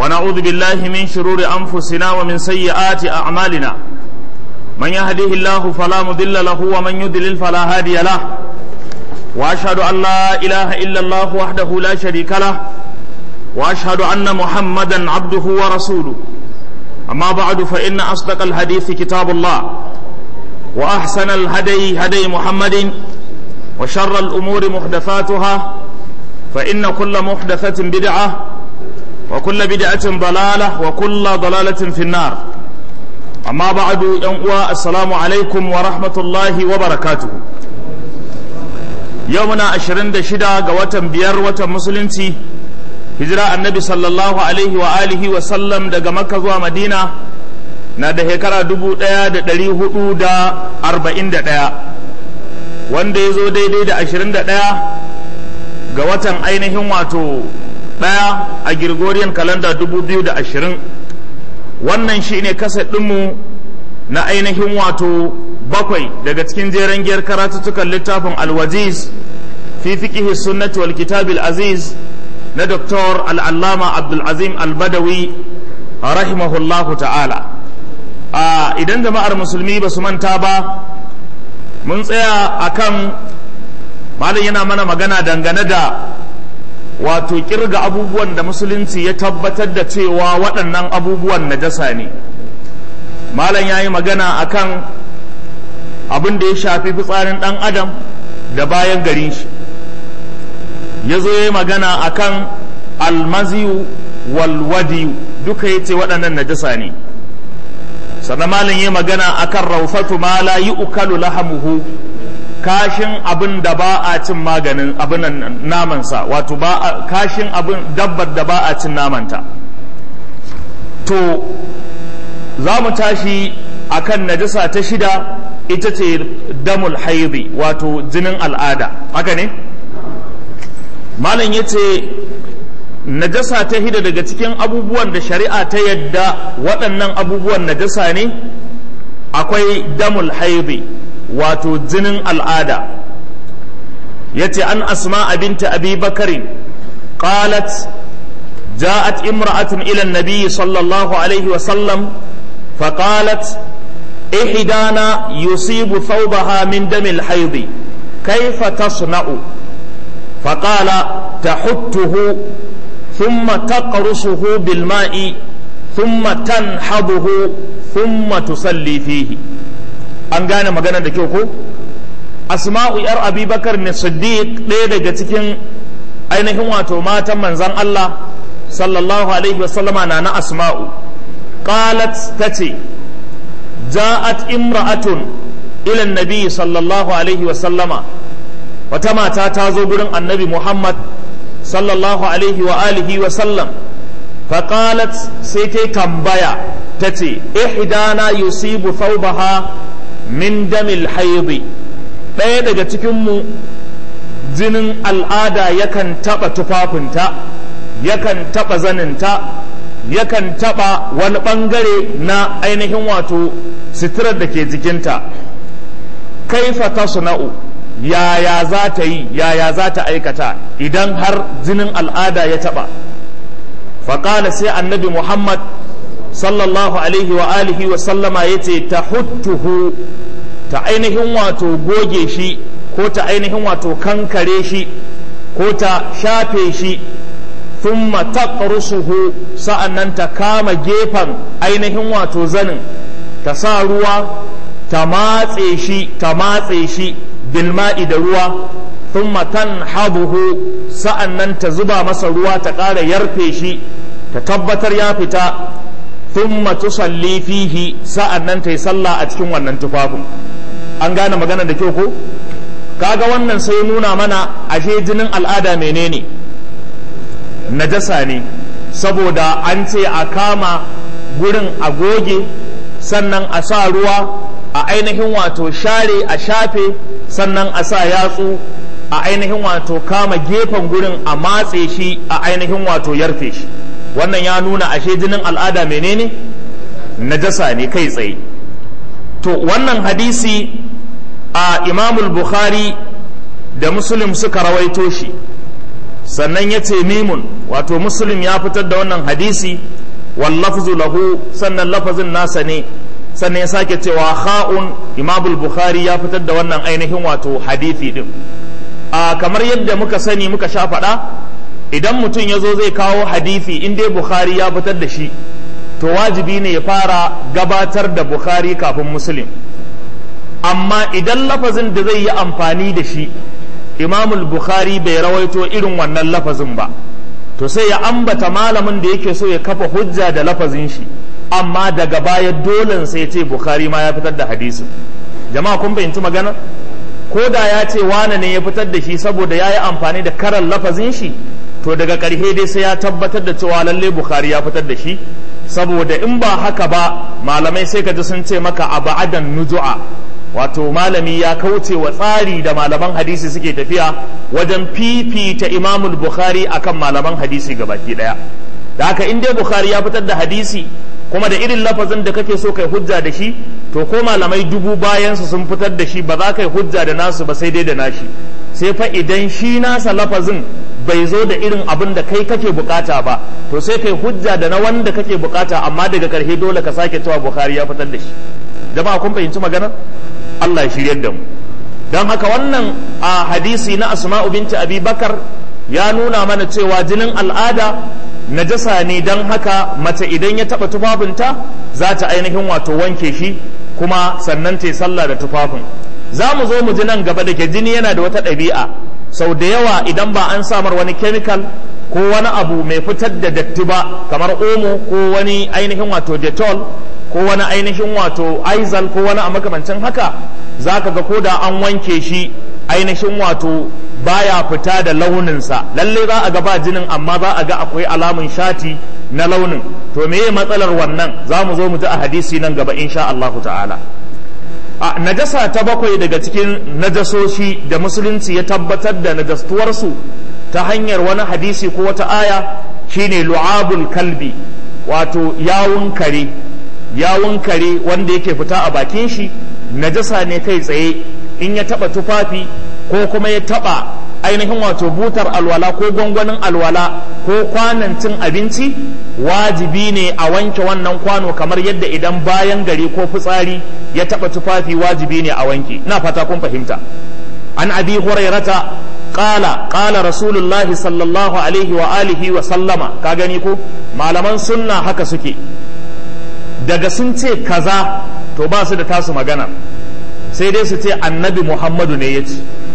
ونعوذ بالله من شرور أنفسنا ومن سيئات أعمالنا من يهديه الله فلا مضل له ومن يضلل فلا هادي له وأشهد أن لا إله إلا الله وحده لا شريك له وأشهد أن محمدا عبده ورسوله أما بعد فإن أصدق الحديث كتاب الله وأحسن الهدي هدي محمد وشر الأمور محدثاتها فإن كل محدثة بدعة وكل بدعة ضلالة وكل ضلالة في النار أما بعد ينقوى السلام عليكم ورحمة الله وبركاته يومنا عشرين دشدا قوة بير وتمسلمتي hijira annabi sallallahu alaihi wa alihi wa sallam daga makka zuwa madina na da shekara dubu ɗaya da ɗari hudu da arba'in da ɗaya wanda ya zo daidai da ashirin da ɗaya ga watan ainihin wato ɗaya a Gregorian kalanda dubu biyu da ashirin wannan shi ne kasa ɗinmu na ainihin wato bakwai daga cikin jeren giyar karatuttukan littafin alwaziz fi fiƙihi sunnati wal kitabil aziz na Dr. al'allama Abdulazim al-Badawi rahimahullahu ta'ala. Idan jama'ar musulmi ba su manta ba, mun tsaya a kan malin yana mana magana dangane da wato kirga abubuwan da musulunci ya tabbatar da cewa waɗannan abubuwan najasa ne. Malam ya yi magana a kan abin da ya shafi fitsarin ɗan adam da bayan garin shi. ya zo ya yi magana a kan almaziyu walwadiyu duka ya ce waɗannan najasa ne sannan malin ya magana a kan raufatu ma la yi ukalu lahamuhu kashin abin da ba a cin maganin abin namansa wato ba kashin abin dabbar da ba a cin namanta to za mu tashi a kan najasa ta shida ita ce damul haidi wato jinin al'ada haka ne? malam ya ce najasa ta hida daga cikin abubuwan da shari'a ta yadda waɗannan abubuwan najasa ne akwai damul haidi wato jinin al'ada ya ce an asma abinta abi bakarin qalat جاءت امرأة إلى النبي صلى الله عليه وسلم فقالت إحدانا يصيب ثوبها من دم الحيض كيف تصنع فقال تحته ثم تقرصه بالماء ثم تنحضه ثم تصلي فيه an gane magana da kyau ko asma'u yar abubakar ne siddiq ɗaya daga cikin ainihin wato matan manzan Allah sallallahu alaihi wasallama na na asma'u qalat tace ja'at imra'atun ila nabi sallallahu alaihi wasallama wata mata ta zo gurin annabi Muhammad sallallahu alaihi wa alihi wa sallam faƙalat sai ta tambaya ta ce ihdana yusibu thawbaha min damil haidi ɗaya daga cikinmu jinin al'ada yakan taɓa tufafinta yakan taɓa zaninta yakan taɓa wani ɓangare na ainihin wato sitirar da ke jikinta kaifa tasna'u yaya za ta yi yaya za ta aikata idan har jinin al'ada ya taɓa faƙala sai annabi muhammad sallallahu alaihi wa alihi wa sallama ya ce ta huttuhu ta ainihin wato goge shi ko ta ainihin wato kankare shi ko ta shafe shi thumma taqrusuhu sa'annan ta kama gefen ainihin wato zanin ta sa ruwa ta matse shi ta matse shi bilma'i da ruwa thumma tanhabuhu sa'annan ta zuba masa ruwa ta ƙara yarfe shi ta tabbatar ya fita thumma tusalli fihi sa'annan ta yi sallah a cikin wannan tufafin an gane magana da kyau ko kaga wannan sai nuna mana ashe jinin al'ada menene najasa ne saboda an ce a kama gurin a goge sannan a sa ruwa a ainihin wato share a shafe sannan a sa yatsu a ainihin wato kama gefen gurin a matse shi a ainihin wato yarfe shi wannan ya nuna ashe jinin al'ada menene najasa ne kai tsaye to wannan hadisi a imamul bukhari da muslim suka rawaito shi sannan ya ce mimun wato muslim ya fitar da wannan hadisi wal lafzu lahu sannan lafazin nasa ne sannan ya sake cewa kha'un imamul bukhari ya fitar da wannan ainihin wato hadisi din a kamar yadda muka sani muka sha faɗa idan mutum ya zo zai kawo hadisi in dai bukhari ya fitar da shi to wajibi ne ya fara gabatar da bukhari kafin muslim amma idan lafazin da zai yi amfani da shi imamul bukhari bai rawaito irin wannan lafazin ba to sai ya ambata malamin da yake so ya kafa hujja da lafazin shi amma daga baya dole sai ce bukhari ma ya fitar da hadisin jama'a kun fahimci magana ko da ya ce wane ne ya fitar da shi saboda ya yi amfani da karan lafazin shi to daga ƙarshe dai sai ya tabbatar da cewa lalle bukhari ya fitar da shi saboda in ba haka ba malamai sai ka ji sun ce maka a ba'adan nuju'a wato malami ya kauce wa tsari da malaman hadisi suke tafiya wajen fifita imamul bukhari akan malaman hadisi gabaki daya da haka in dai bukhari ya fitar da hadisi kuma da irin lafazin da kake so kai hujja da shi to ko malamai dubu bayansu sun fitar da shi ba za ka yi hujja da nasu ba sai dai da nashi sai fa idan shi nasa lafazin bai zo da irin abin da kai kake bukata ba to sai kai hujja da na wanda kake bukata amma daga karshe dole ka sake cewa bukhari ya fitar da shi jama'a kun fahimci magana Allah ya shiryar da mu don haka wannan a hadisi na asma'u binti abi bakar ya nuna mana cewa jinin al'ada najasa ne don haka mace idan ya taba tufafinta za ta ainihin wato wanke shi kuma sannan ta yi sallah da tufafin za mu zo mu ji nan gaba da ke jini yana da wata ɗabi'a sau da yawa idan ba an samar wani chemical ko wani abu mai fitar da datti ba kamar omo ko wani ainihin wato detol ko wani ainihin wato aizal ko wani a makamancin haka za ka ga ko da an wanke shi ainihin wato baya fita da launinsa lalle za a ga ba jinin amma za a ga akwai alamun shati na launin to meye matsalar wannan za mu zo mu ji a hadisi nan gaba insha Allahu ta'ala a najasa ta bakwai daga cikin najasoshi da musulunci ya tabbatar da najastuwarsu ta hanyar wani hadisi ko wata aya shine lu'abul kalbi wato yawun kare yawun kare wanda yake fita a bakin shi najasa ne kai tsaye in ya taba tufafi ko kuma ya taba ainihin wato butar alwala ko gwangwanin alwala ko kwanan cin abinci wajibi ne a wanke wannan kwano kamar yadda idan bayan gari ko fitsari ya taba tufafi wajibi ne a wanke ina fata kun fahimta an abi hurairata qala qala rasulullah sallallahu alaihi wa alihi wa sallama ka gani ko malaman sunna haka suke daga sun ce kaza to ba su da tasu magana sai dai su ce annabi muhammadu ne ya ce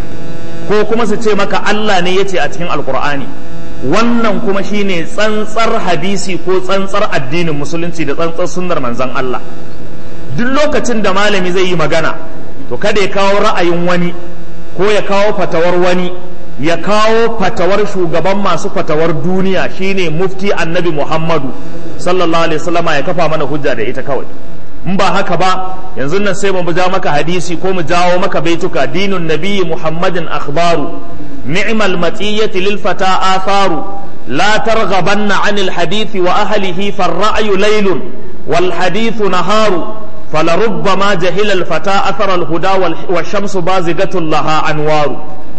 ko kuma su ce maka Allah ne ya ce a cikin alkur'ani wannan kuma shine tsantsar hadisi ko tsantsar addinin musulunci da tsantsar sunnar manzon Allah duk lokacin da malami zai yi magana to kada ya kawo ra'ayin wani ko ya kawo fatawar wani ya kawo fatawar shugaban masu fatawar duniya shine mufti annabi muhammadu sallallahu alaihi wasallama ya kafa mana hujja da ita kawai in ba haka ba yanzu nan sai mu ja maka hadisi ko mu jawo maka baituka dinun nabiyyi muhammadin akhbaru ni'mal matiyati lil fata atharu la targhabanna anil hadithi wa ahlihi farra'yu laylun wal hadithu naharu فلربما جهل الفتى أثر الهدى والشمس بازغة لها أنوار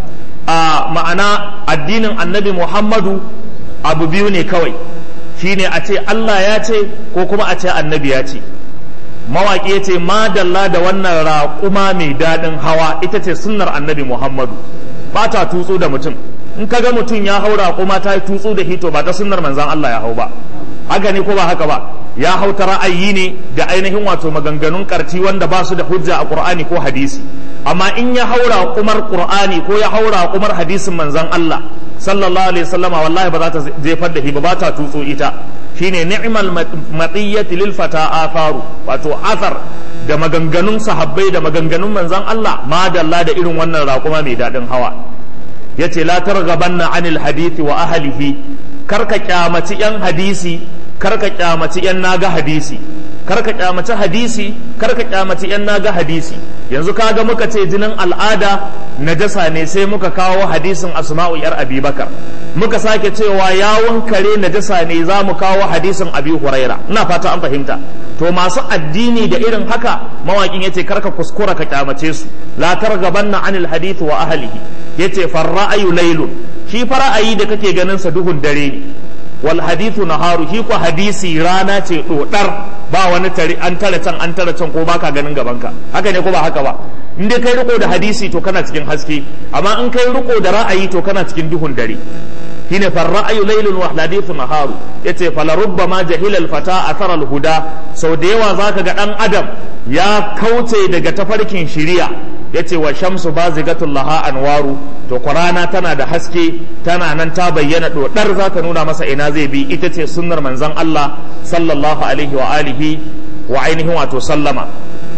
آه معنى الدين النبي محمد أبو بيوني كوي shine a ce Allah ya ce ko kuma a ce annabi ya ce mawaƙi ya ce madalla da wannan raƙuma mai daɗin hawa ita ce sunnar annabi Muhammadu ba ta tutsu da mutum in ka ga mutum ya hau raƙuma ta yi tutsu da hito ba ta sunnar manzan Allah ya hau ba haka ne ko ba haka ba ya hau ta ra'ayi ne da ainihin wato maganganun karti wanda ba su da hujja a Qur'ani ko hadisi amma in ya haura kumar Qur'ani ko ya haura kumar hadisin manzon Allah sallallahu alaihi wasallama wallahi ba za ta jefar da shi ba ta tutso ita shine ni'mal matiyati lil fata atharu wato athar da maganganun sahabbai da maganganun manzon Allah madalla da irin wannan raƙuma mai daɗin hawa yace la targhabanna anil hadithi wa ahlihi karka kyamaci yan hadisi karka kyamaci yan naga hadisi karka kyamaci hadisi karka kyamaci yan naga hadisi yanzu kaga muka ce jinin al'ada najasa ne sai muka kawo hadisin asma'u yar abubakar muka sake cewa yawon kare najasa ne za mu kawo hadisin abi huraira ina fata an fahimta to masu addini da irin haka mawakin yace karka kuskura ka kyamace su la targabanna anil hadith wa ahlihi yace farra'ayu laylun shi fa ra'ayi da kake ganin sa duhun dare ne wal hadithu naharu shi ko hadisi rana ce dodar ba wani tare an tare can an tare can ko baka ganin gabanka haka ne ko ba haka ba in dai kai riko da hadisi to kana cikin haske amma in kai riko da ra'ayi to kana cikin duhun dare shine far ra'ayu laylun wa hadithu naharu yace fala rubbama jahila al fata athara al huda sau da yawa zaka ga dan adam ya kauce daga tafarkin shiriya yace wa shamsu bazigatul laha anwaru to qur'ana tana da haske tana nan ta bayyana dodar zaka nuna masa ina zai bi ita ce sunnar manzon Allah sallallahu alaihi wa alihi wa ainihin wato sallama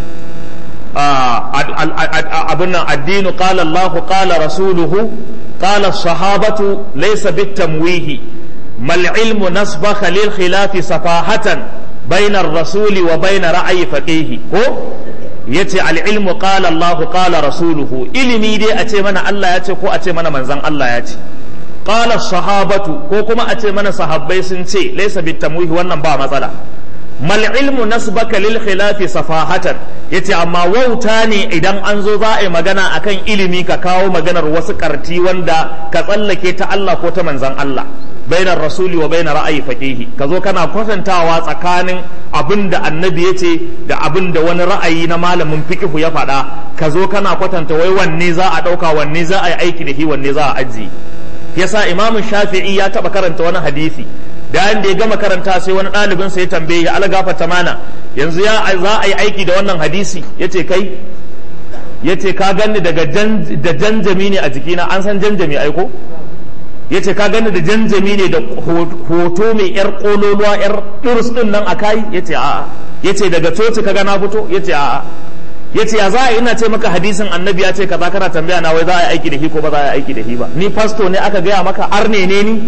abin nan addinu qala Allah qala rasuluhu qala sahabatu laysa bitamwihi mal ilmu nasbaka lil khilafi safahatan bainar rasuli wa bainar ra'ayi faqihi ko yace al ilmu qala Allah qala rasuluhu ilimi dai a ce mana Allah ya ce ko a ce mana manzon Allah ya ce qala sahabatu ko kuma a ce mana sahabbai sun ce laysa bitamwihi wannan ba matsala mal ilmu nasbaka lil khilafi safahatan yace amma wauta ne idan an zo za a yi magana akan ilimi ka kawo maganar wasu karti wanda ka tsallake ta Allah ko ta manzon Allah bainar rasuli wa bainar ra'ayi faqihi ka zo kana kwatantawa tsakanin abin da annabi ya ce da abin da wani ra'ayi na malamin fiqhu ya faɗa ka zo kana kwatanta wai wanne za a ɗauka wanne za a yi aiki da shi wanne za a ajiye yasa imamu shafi'i ya taɓa karanta wani hadisi da da ya gama karanta sai wani ɗalibin sa ya tambaye ya algafa tamana yanzu ya za a yi aiki da wannan hadisi yace kai yace ka ganni daga da janjami ne a jikina an san janjami aiko yace ka ganni da janjami ne da hoto mai yar kololuwa yar durus din nan a kai yace a'a yace daga coci kaga na fito yace a'a yace ya za a ina ce maka hadisin annabi ya ce kaza kana tambaya na wai za a yi aiki da shi ko ba za a yi aiki da shi ba ni fasto ne aka gaya maka arne ne ni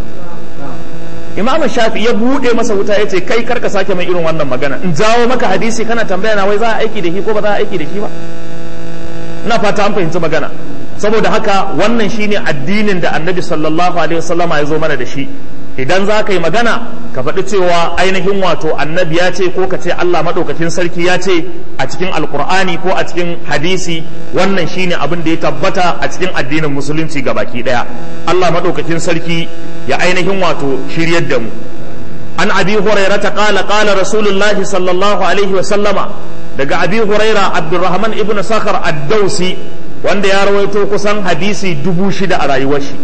imamu shafi ya buɗe masa wuta ya ce kai karka sake mai irin wannan magana in jawo maka hadisi kana tambaya na wai za a aiki da shi ko ba za a aiki da shi ba ina fata an fahimci magana saboda haka wannan shine addinin da annabi sallallahu alaihi wasallama ya zo mana da shi idan za ka yi magana ka faɗi cewa ainihin wato annabi ya ce ko ka ce Allah maɗaukakin sarki ya ce a cikin alkur'ani ko a cikin hadisi wannan shine abin da ya tabbata a cikin addinin musulunci ga baki ɗaya Allah maɗaukakin sarki ya ainihin wato shiryar da mu an abi huraira ta ƙala ƙala rasulullahi sallallahu alaihi wa sallama daga abi huraira abdurrahman ibn sakhar ad-dausi wanda ya rawaito kusan hadisi dubu shida a rayuwar shi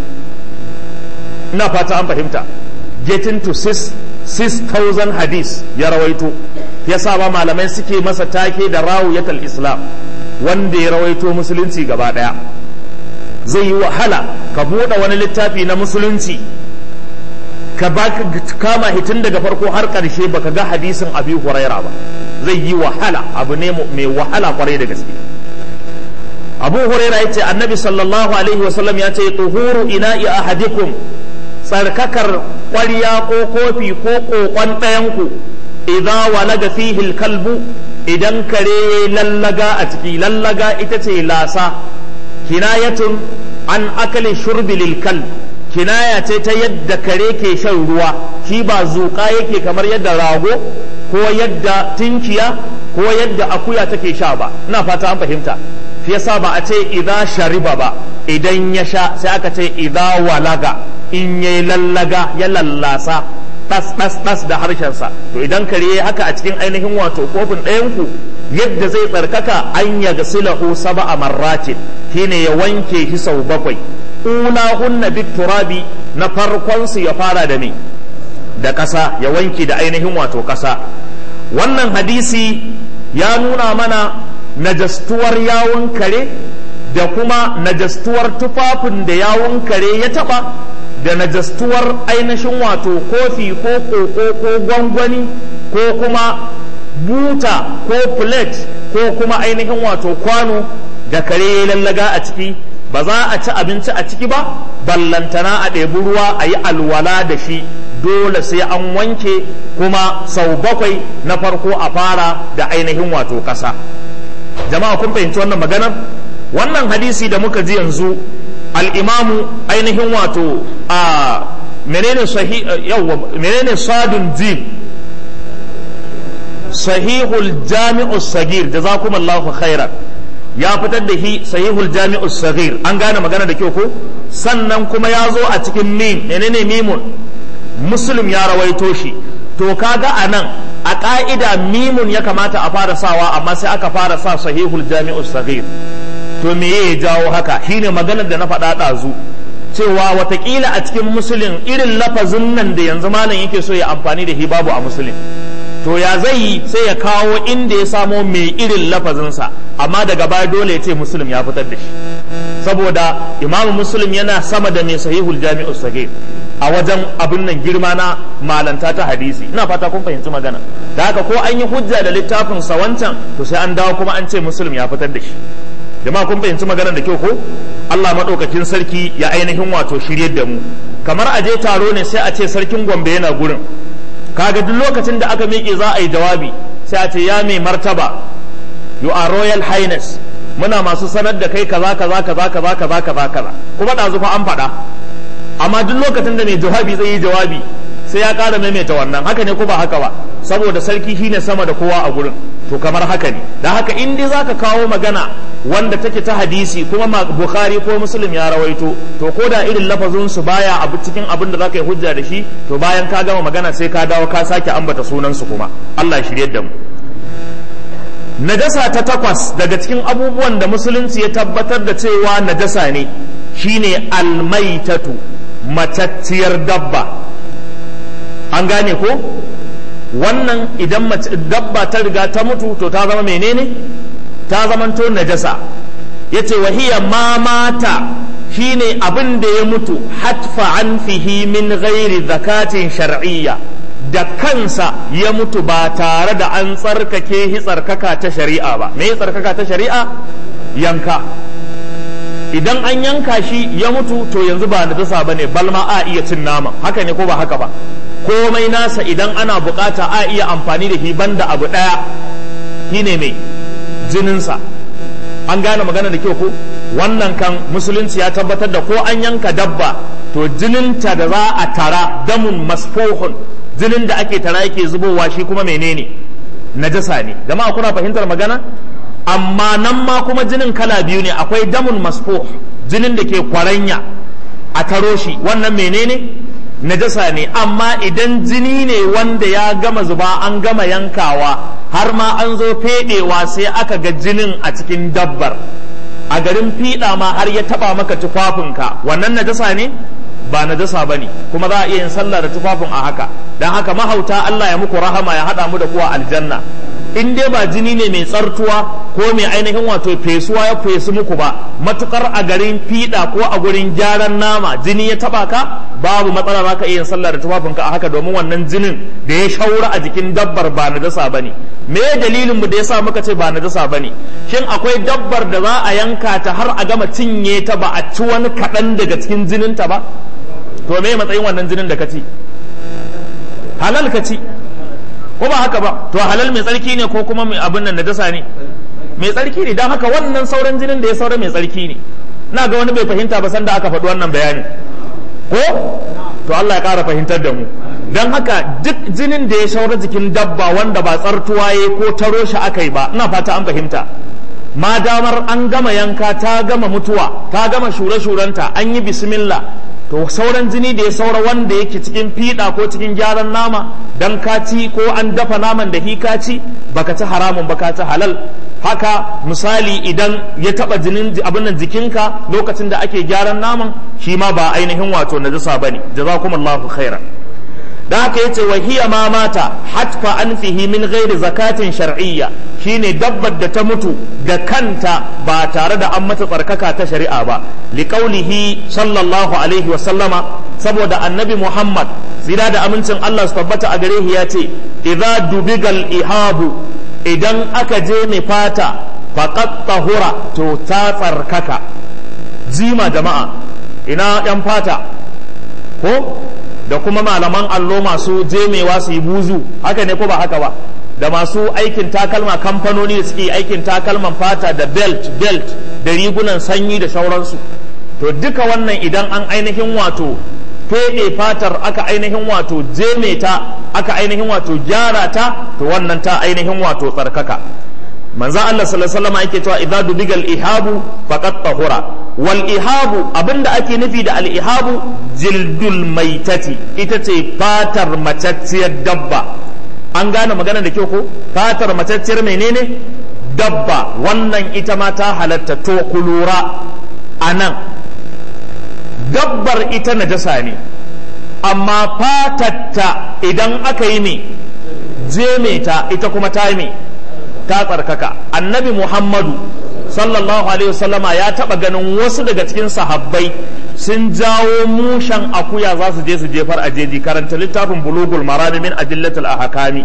ina fata an fahimta getting to 6,000 hadis ya rawaito ya ba malamai suke masa take da rawuyatul islam wanda ya rawaito musulunci gaba daya zai yi wahala ka buɗe wani littafi na musulunci ka kama hitin daga farko har ƙarshe baka ga hadisin abi huraira ba zai yi wahala abu ne mai wahala kwarai da gaske abu huraira ya ce annabi sallallahu alaihi wasallam ya ce tuhuru ina'i ahadikum tsarkakar ƙwarya ko kofi ko ƙoƙon ɗayanku idza walaga fihi kalbu idan kare ya lallaga a ciki lallaga ita ce lasa kinayatun an akali shurbi lil kalb kinaya ce ta yadda kare ke shan ruwa shi ba zuƙa yake kamar yadda rago ko yadda tinkiya ko yadda akuya take sha ba ina fata an fahimta shi yasa ba a ce idza shariba ba idan ya sha sai aka ce idza walaga in ya lallaga ya lallasa ɗas ɗas ɗas da harshensa to idan kare ya haka a cikin ainihin wato kofin ɗayanku yadda zai tsarkaka an ya gasilahu sab'a marratin shine ya wanke shi sau bakwai ula hunna bit turabi na farkon su ya fara da me da ƙasa ya wanke da ainihin wato ƙasa wannan hadisi ya nuna mana najastuwar yawun kare da kuma najastuwar tufafin da yawun kare ya taɓa da najastuwar ainihin wato kofi ko koko ko gwangwani ko kuma buta ko plate ko kuma ainihin wato kwano da kare ya lallaga a ciki ba za a ci abinci a ciki ba ballantana a ɗebi ruwa a yi alwala da shi dole sai an wanke kuma sau bakwai na farko a fara da ainihin wato ƙasa jama'a kun fahimci wannan maganar wannan hadisi da muka ji yanzu al'imamu ainihin wato a menene menene sadun jim sahihul jami'u sagir jazakumallahu khairan ya fitar da shi sahihul jami'us saghir an gane magana da kyau ko sannan kuma ya zo a cikin mim menene mimun muslim ya rawaito shi to kaga a nan a ƙa'ida mimun ya kamata a fara sawa amma sai aka fara sa sahihul jami'us saghir to me ya jawo haka shine maganar da na faɗa ɗazu cewa watakila a cikin musulun irin lafazin nan da yanzu malam yake so ya amfani da shi babu a musulun to ya zai yi sai ya kawo inda ya samo mai irin lafazinsa amma daga baya dole ya ce musulun ya fitar da shi saboda imamu musulun yana sama da mai sahihul jami'u sagir a wajen abin nan girma na malanta ta hadisi ina fata kun fahimci magana da haka ko an yi hujja da littafin sa wancan to sai an dawo kuma an ce musulun ya fitar da shi jama'a kun fahimci maganar da kyau ko Allah maɗaukakin sarki ya ainihin wato shiryar da mu kamar a je taro ne sai a ce sarkin Gombe yana gurin kaga duk lokacin da aka miƙe za a yi jawabi sai a ce ya mai martaba you are royal highness muna masu sanar da kai kaza kaza kaza kaza kaza kaza kaza kuma ɗazu fa an faɗa amma duk lokacin da mai jawabi zai yi jawabi sai ya ƙara maimaita wannan haka ne ko ba haka ba saboda sarki shine sama da kowa a gurin to kamar haka ne da haka in dai zaka kawo magana wanda take ta hadisi kuma bukhari ko muslim ya rawaito to ko da irin lafazin su baya abu cikin abin da zaka yi hujja da shi to bayan ka gama magana sai ka dawo ka sake ambata sunan su kuma Allah shirye da mu najasa ta takwas daga cikin abubuwan da musulunci ya tabbatar da cewa najasa ne shine almaitatu matacciyar dabba an gane ko wannan idan dabba ta riga ta mutu to ta zama menene ta zamanto najasa yace wahiya ma mata shine abin da ya mutu hatfa an fihi min ghairi zakatin shar'iyya da kansa ya mutu ba tare da an tsarkake shi tsarkaka ta shari'a ba me tsarkaka ta shari'a yanka idan an yanka shi ya mutu to yanzu ba najasa bane balma a iya cin nama haka ne ko ba haka ba komai nasa idan ana bukata a iya amfani da shi banda abu daya shine mai jininsa an gane magana da kyau ko wannan kan musulunci ya tabbatar da ko an yanka dabba to jininta da za a tara damun masfohun jinin da ake tara yake zubowa shi kuma menene najasa ne jama'a kuna fahimtar magana amma nan ma kuma jinin kala biyu ne akwai damun masfoh jinin da ke kwaranya a taro shi wannan menene najasa ne amma idan jini ne wanda ya gama zuba an gama yankawa har ma an zo fedewa sai aka ga jinin a cikin dabbar a garin fiɗa ma har ya taba maka tufafinka wannan najasa ne ba najasa ba ne kuma za a iya yin sallah da tufafin a haka don haka mahauta Allah ya muku rahama ya haɗa mu da kuwa aljanna in dai ba jini ne mai tsartuwa ko mai ainihin wato fesuwa ya fesu muku ba matukar a garin fiɗa ko a gurin gyaran nama jini ya taba ka babu matsala za ka iya yin sallah da tufafinka a haka domin wannan jinin da ya shaura a jikin dabbar ba najasa ba ne me dalilin mu da yasa muka ce ba najasa ba ne shin akwai dabbar da za a yanka ta har a gama cinye ta ba a ci wani kaɗan daga cikin jininta ba to me matsayin wannan jinin da ka ci halal ka ci ko ba haka ba to halal mai tsarki ne ko kuma mai abin nan najasa ne mai tsarki ne don haka wannan sauran jinin da ya saura mai tsarki ne na ga wani bai fahimta ba sanda aka faɗi wannan bayani ko to Allah ya ƙara fahimtar da mu don haka duk jinin da ya saura jikin dabba wanda ba tsartuwa ya ko taro shi aka yi ba ina fata an fahimta ma damar an gama yanka ta gama mutuwa ta gama shure-shurenta an yi bismillah to sauran jini da ya saura wanda yake cikin fiɗa ko cikin gyaran nama dan ka ci ko an dafa naman da ka ci baka ci haramun baka ci halal haka misali idan ya taba jinin abin nan jikinka lokacin da ake gyaran naman shi ma ba ainihin wato najasa bane jazakumullahu khairan da haka yace wa hiya ma mata hatfa anfihi min ghairi zakatin shar'iyya shine dabbar da ta mutu da kanta ba tare da an mata tsarkaka ta shari'a ba liqaulihi sallallahu alaihi wa sallama saboda annabi Muhammad zira da amincin Allah su tabbata a gare shi yace idza dubigal ihabu idan aka je mai fata faqat tahura to ta tsarkaka jima jama'a ina yan fata ko da kuma malaman allo masu jemewa su yi buzu haka ne ko ba haka ba da masu aikin takalma kamfanoni da suke aikin takalman fata da belt belt da rigunan sanyi da sauransu to duka wannan idan an ainihin wato feɗe fatar aka ainihin wato jeme ta aka ainihin wato gyara ta to wannan ta ainihin wato tsarkaka manzo Allah sallallahu alaihi wasallam yake cewa idza dubigal ihabu faqad tahura wal ihabu abinda ake nufi da al ihabu jildul maitati ita ce fatar macacciyar dabba an gane magana da kyau ko fatar macacciyar menene dabba wannan ita ma ta halatta to kulura anan dabbar ita najasa ne amma fatatta idan aka yi ne jeme ta ita kuma ta yi ta tsarkaka annabi muhammadu sallallahu alaihi wasallama ya taba ganin wasu daga cikin sahabbai sun jawo mushan akuya za su je su jefar a jeji karanta littafin bulugul marami min adillatul ahkami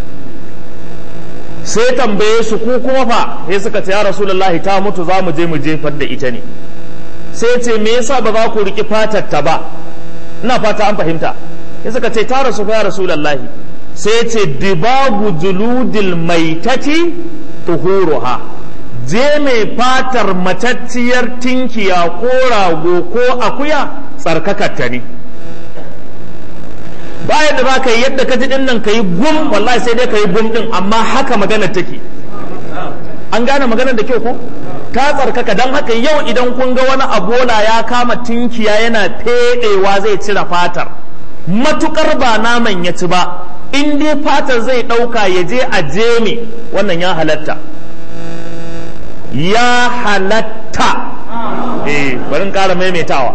sai tambaye su ku kuma fa sai suka ce ya rasulullahi ta mutu za mu je mu jefar da ita ne sai ce me yasa ba za ku riki fatar ta ba ina fata an fahimta sai suka ce ta rasu fa ya rasulullahi sai ce dibagu juludil maitati tuhuruha je mai fatar matacciyar tinkiya ko rago ko akuya tsarkakatta ne bayan da za ka yi yadda ka ji din nan ka yi gum wallahi sai dai ka yi gum din amma haka magana take an gane maganar da kyau ko ta tsarkaka don haka yau idan kun ga wani abola ya kama tinkiya yana fedewa zai cire fatar matukar ba naman ya ci ba in dai fatar zai ɗauka ya je a jeme wannan ya halatta ya halatta eh bari ƙara maimaitawa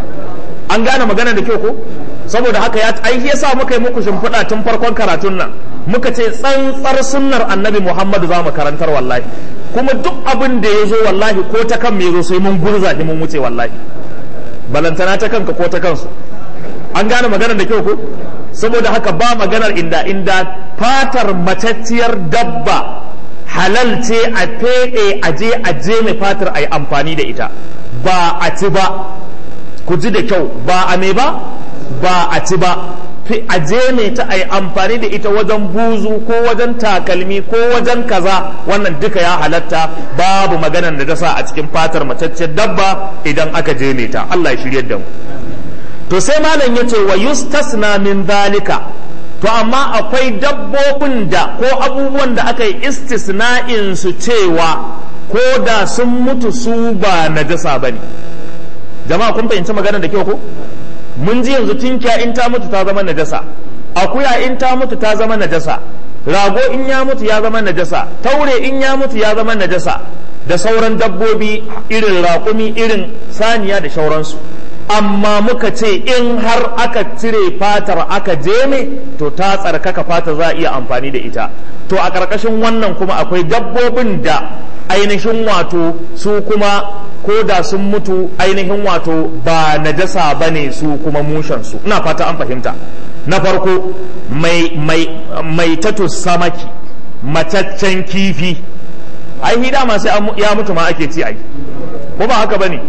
an gane magana da kyau ko saboda haka ya ai yasa muka yi muku shimfiɗa tun farkon karatun nan muka ce tsantsar sunnar annabi muhammadu za mu karantar wallahi kuma duk abin da ya zo wallahi ko ta kan me zo sai mun gurza mun wuce wallahi balantana ta kanka ko ta kansu an gane maganar da kyau ko saboda haka ba maganar inda inda fatar matacciyar dabba halal ce a feɗe a je a je mai fatar a yi amfani da ita ba a ci ba ku ji da kyau ba a me ba ba a ci ba a je ne ta a yi amfani da ita wajen buzu ko wajen takalmi ko wajen kaza wannan duka ya halatta babu maganar da ta sa a cikin fatar matacciyar dabba idan aka je ne ta Allah ya shiryar da mu to sai malam ya ce wa yustasna min zalika to amma akwai dabbobin da ko abubuwan da aka yi istisna'in su cewa ko da sun mutu su ba najasa bane jama'a kun fahimci magana da kyau ko mun ji yanzu tinkiya in ta mutu ta zama najasa akuya in ta mutu ta zama najasa rago in ya mutu ya zama najasa taure in ya mutu ya zama najasa da sauran dabbobi irin raƙumi irin saniya da sauransu amma muka ce in har aka cire fatar aka jeme to ta tsarkaka fata za a iya amfani da ita to a ƙarƙashin wannan kuma akwai dabbobin da ainihin wato su kuma ko da sun mutu ainihin wato ba najasa ba ne su kuma mushensu ina fata an fahimta na farko mai, mai, mai tatu samaki mataccen kifi ai hida ma sai ya mutu ma ake ci ai ko ba haka ba ne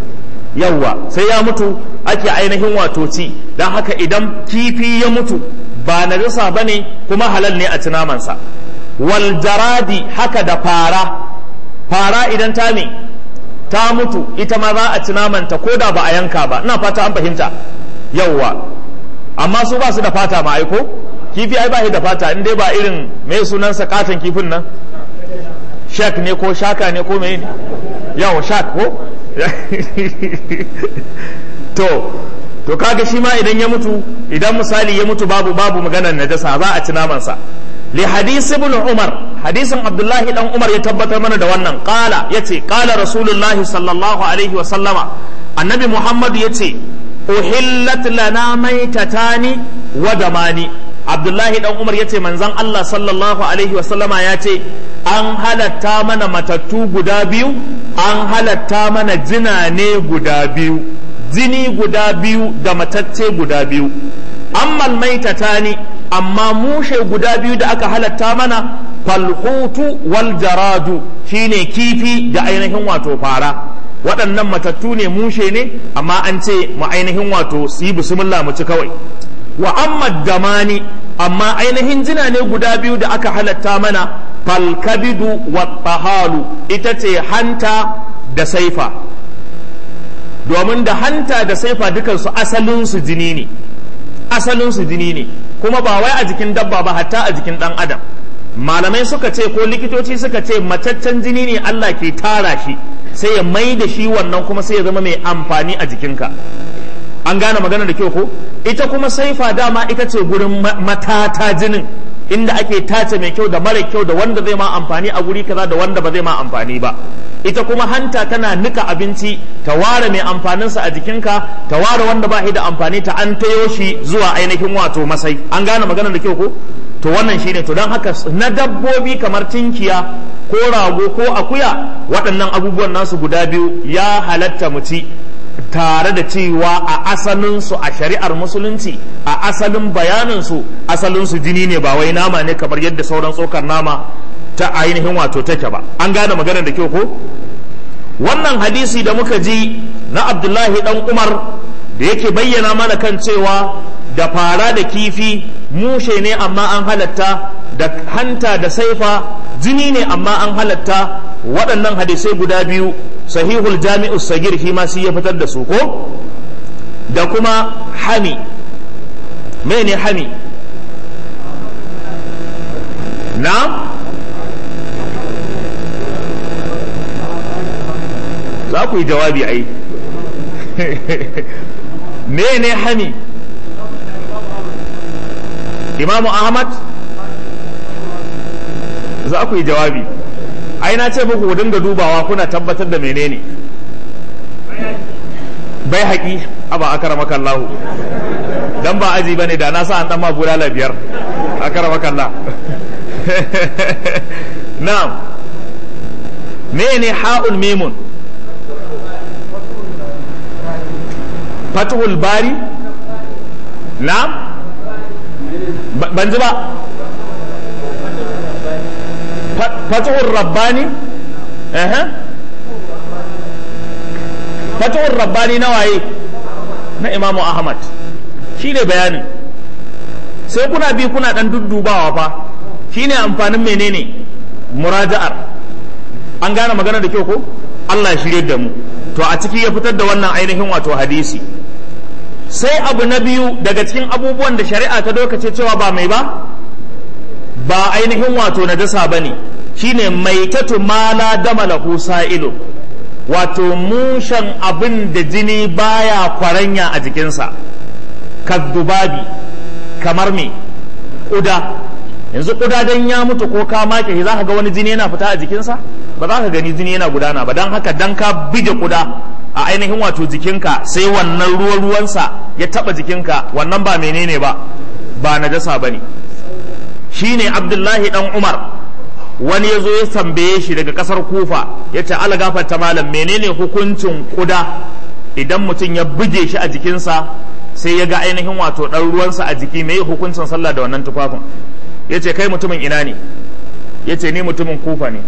yawwa sai ya mutu ake ainihin wato ci don haka idan kifi ya mutu ba najasa ba ne kuma halal ne a ci namansa wal jaradi haka da fara fara idan ta me ta mutu ita ma za a ci namanta ko da ba a yanka ba ina fata an fahimta yawwa amma su ba su da fata ma aiko kifi ai ba shi da fata in dai ba irin mai sunansa katon kifin nan shak ne ko shaka ne ko mai ne yawo shak ko to to kaga shi ma idan ya mutu idan misali ya mutu babu babu maganar najasa za a ci namansa li hadis ibn umar hadisin abdullahi dan umar ya tabbatar mana da wannan qala yace qala rasulullahi sallallahu alaihi wa sallama annabi muhammad yace uhillat lana maitatani wa damani abdullahi dan umar yace manzon allah sallallahu alaihi wa sallama yace an halatta mana matattu guda biyu an halatta mana jina ne guda biyu jini guda biyu da matacce guda biyu ammal maitatani amma mushe guda biyu da aka halatta mana falhutu wal jaradu shine kifi da ainihin wato fara waɗannan matattu ne mushe ne amma an ce mu ainihin wato su yi bismillah mu ci kawai wa amma damani amma ainihin jina ne guda biyu da aka halatta mana falkabidu wa tahalu ita ce hanta da saifa domin da hanta da saifa dukansu asalinsu jini ne asalinsu jini ne kuma ba wai a jikin dabba ba hatta a jikin ɗan adam malamai suka ce ko likitoci suka ce mataccen jini ne Allah ke tara shi sai ya mai da shi wannan kuma sai ya zama mai amfani a jikinka an gane magana da kyau ko ita kuma saifa dama ita ce gurin matata jinin inda ake tace mai kyau da mara kyau da wanda zai ma amfani a guri kaza da wanda ba zai ma amfani ba ita kuma hanta tana nika abinci ta ware mai amfaninsa a jikinka ta ware wanda ba shi da amfani ta an tayo shi zuwa ainihin wato masai an gane magana da kyau ko to wannan shine to don haka na dabbobi kamar tinkiya ko rago ko akuya waɗannan abubuwan nasu guda biyu ya halatta mu ci tare da cewa a asalinsu a shari'ar musulunci a asalin bayaninsu asalinsu jini ne ba wai nama ne kamar yadda sauran tsokar nama ta ainihin wato take ba an gane magana da kyau ko wannan hadisi da muka ji na abdullahi dan umar da yake bayyana mana kan cewa da fara da kifi mushe ne amma an halatta da hanta da saifa jini ne amma an halatta waɗannan hadisai guda biyu sahihul jami'u sagir shi ma sai ya fitar da su ko da kuma hami mene hami na za ku yi jawabi ai mene hami imamu ahmad za ku yi jawabi ai na ce muku ku dinga dubawa kuna tabbatar da menene bai haƙi aba akara makallahu dan ba aji bane da na sa an dan ma bulala biyar akara makallah na'am mene ha'ul mimun fatuhul bari na'am ban ji ba fatuhur rabbani fatuhur rabbani na waye na imamu ahmad shi ne bayanin sai kuna bi kuna dan duddubawa fa shi ne amfanin menene muraja'ar an gane magana da kyau ko Allah ya shirye da mu to a ciki ya fitar da wannan ainihin wato hadisi sai abu na biyu daga cikin abubuwan da shari'a ta dokace cewa ba mai ba ba ainihin wato najasa ba ne shine mai tatu mala dama lahu sa'ilu wato mushen abin da jini baya kwaranya a jikinsa kaddubabi kamar me ƙuda yanzu ƙuda dan ya mutu ko ka make shi za ka ga wani jini yana fita a jikinsa ba za ka gani jini yana gudana ba don haka dan ka bige ƙuda a ainihin wato jikinka sai wannan ruwan ruwansa ya taba jikinka wannan ba menene ba ba najasa ba ne shine abdullahi dan umar wani ya zo ya tambaye shi daga kasar kufa ya ce ala gafarta malam menene hukuncin kuda idan mutum ya buge shi a jikinsa sai ya ga ainihin wato ɗan ruwansa a jiki mai hukuncin sallah da wannan tufafin ya ce kai mutumin ina ne ya ce ni mutumin kufa ne